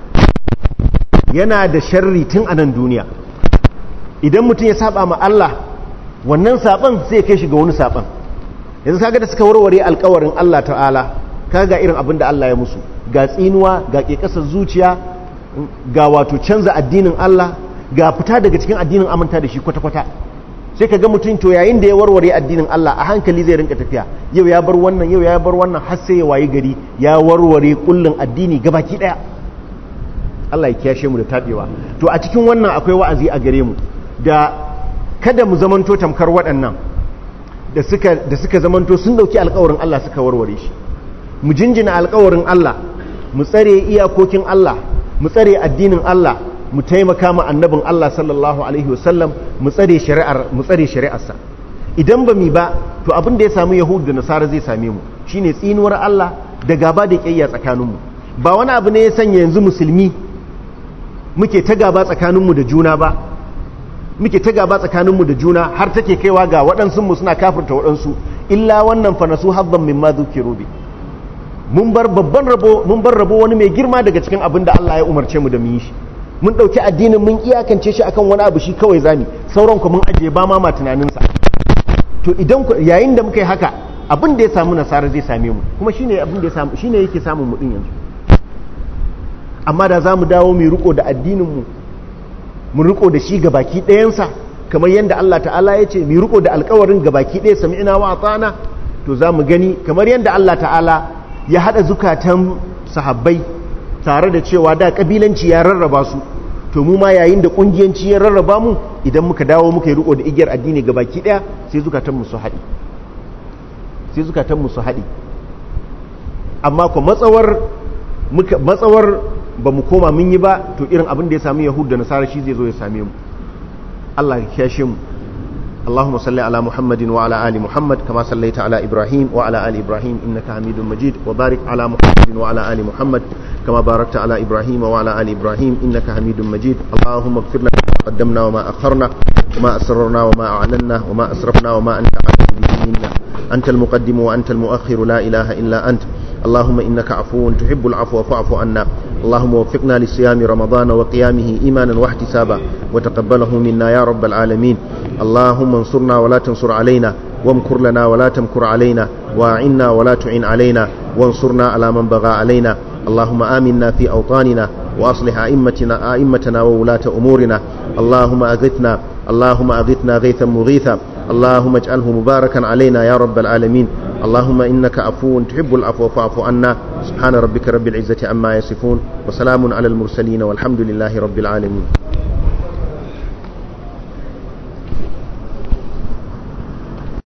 yana da sharri tun a nan duniya idan mutum ya saba ma Allah wannan saban sai kai shi ga wani saban yanzu kaga da suka warware alkawarin Allah ta'ala kaga irin abin da Allah ya musu ga tsinuwa ga kekasar zuciya ga wato canza addinin Allah ga fita daga cikin addinin amanta da shi kwata-kwata sai ka ga mutum to yayin da ya warware addinin Allah a hankali zai rinka tafiya yau ya bar wannan yau ya bar wannan har sai ya wayi gari ya warware kullun addini gabaki daya Allah ya kiyashe mu da tabewa to a cikin wannan akwai wa'azi a gare mu da kada mu zamanto tamkar waɗannan da suka da suka zamanto sun dauki alƙawarin Allah suka warware shi mu jinjina alƙawarin Allah mu tsare iyakokin Allah mu tsare addinin Allah mu taimaka ma annabin Allah sallallahu alaihi wasallam mu tsare shari'ar mu tsare shari'arsa idan ba mi ba to abin da ya samu yahudu da nasara zai same mu shine tsinuwar Allah da gaba da kiyayya tsakaninmu ba wani abu ne ya sanya yanzu musulmi muke ta gaba tsakaninmu da juna ba muke ta gaba tsakaninmu da juna har take kaiwa ga waɗansu mu suna kafirta waɗansu illa wannan fa nasu habban mimma dhukiru bi mun bar babban rabo mun bar rabo wani mai girma daga cikin abin da Allah ya umarce mu da mu yi shi mun ɗauki addinin mun iyakance shi akan wani abu shi kawai zami sauran ku mun ajiye ba ma tunaninsa to idan yayin da muka yi haka abin da ya samu nasara zai same mu kuma shine abin da ya samu shine yake samun mu din yanzu amma da za mu dawo mu riko da addinin mu mu riko da shi gabaki ɗayansa kamar yadda Allah ta'ala ya ce mu riko da alkawarin gabaki ɗaya sami'ina wa atana to za mu gani kamar yadda Allah ta'ala ya haɗa zukatan sahabbai tare da cewa da kabilanci ya rarraba su to mu ma yayin da kungiyanci ya rarraba mu idan muka dawo muka yi riko da igiyar addini ga baki daya sai zukatanmu su haɗi sai zukatanmu su haɗi amma ko matsawar muka matsawar ba mu koma mun yi ba to irin abin da ya sami yahud da nasara shi zai zo ya same mu Allah ya kiyashe mu اللهم صل على محمد وعلى آل محمد كما صليت على إبراهيم وعلى آل إبراهيم إنك حميد مجيد وبارك على محمد وعلى آل محمد كما باركت على إبراهيم وعلى آل إبراهيم إنك حميد مجيد اللهم اغفر لنا ما قدمنا وما أخرنا وما أسررنا وما أعلنا وما أسرفنا وما أنت أعلم به منا أنت المقدم وأنت المؤخر لا إله إلا أنت اللهم إنك عفو تحب العفو فاعف عنا اللهم وفقنا لصيام رمضان وقيامه إيمانا واحتسابا وتقبله منا يا رب العالمين اللهم انصرنا ولا تنصر علينا وامكر لنا ولا تمكر علينا واعنا ولا تعن علينا وانصرنا على من بغى علينا اللهم آمنا في أوطاننا وأصلح أئمتنا أئمتنا وولاة أمورنا اللهم أغثنا اللهم أغثنا غيثا مغيثا اللهم اجعله مباركا علينا يا رب العالمين اللهم إنك عفو تحب العفو فاعف عنا سبحان ربك رب العزة عما يصفون وسلام على المرسلين والحمد لله رب العالمين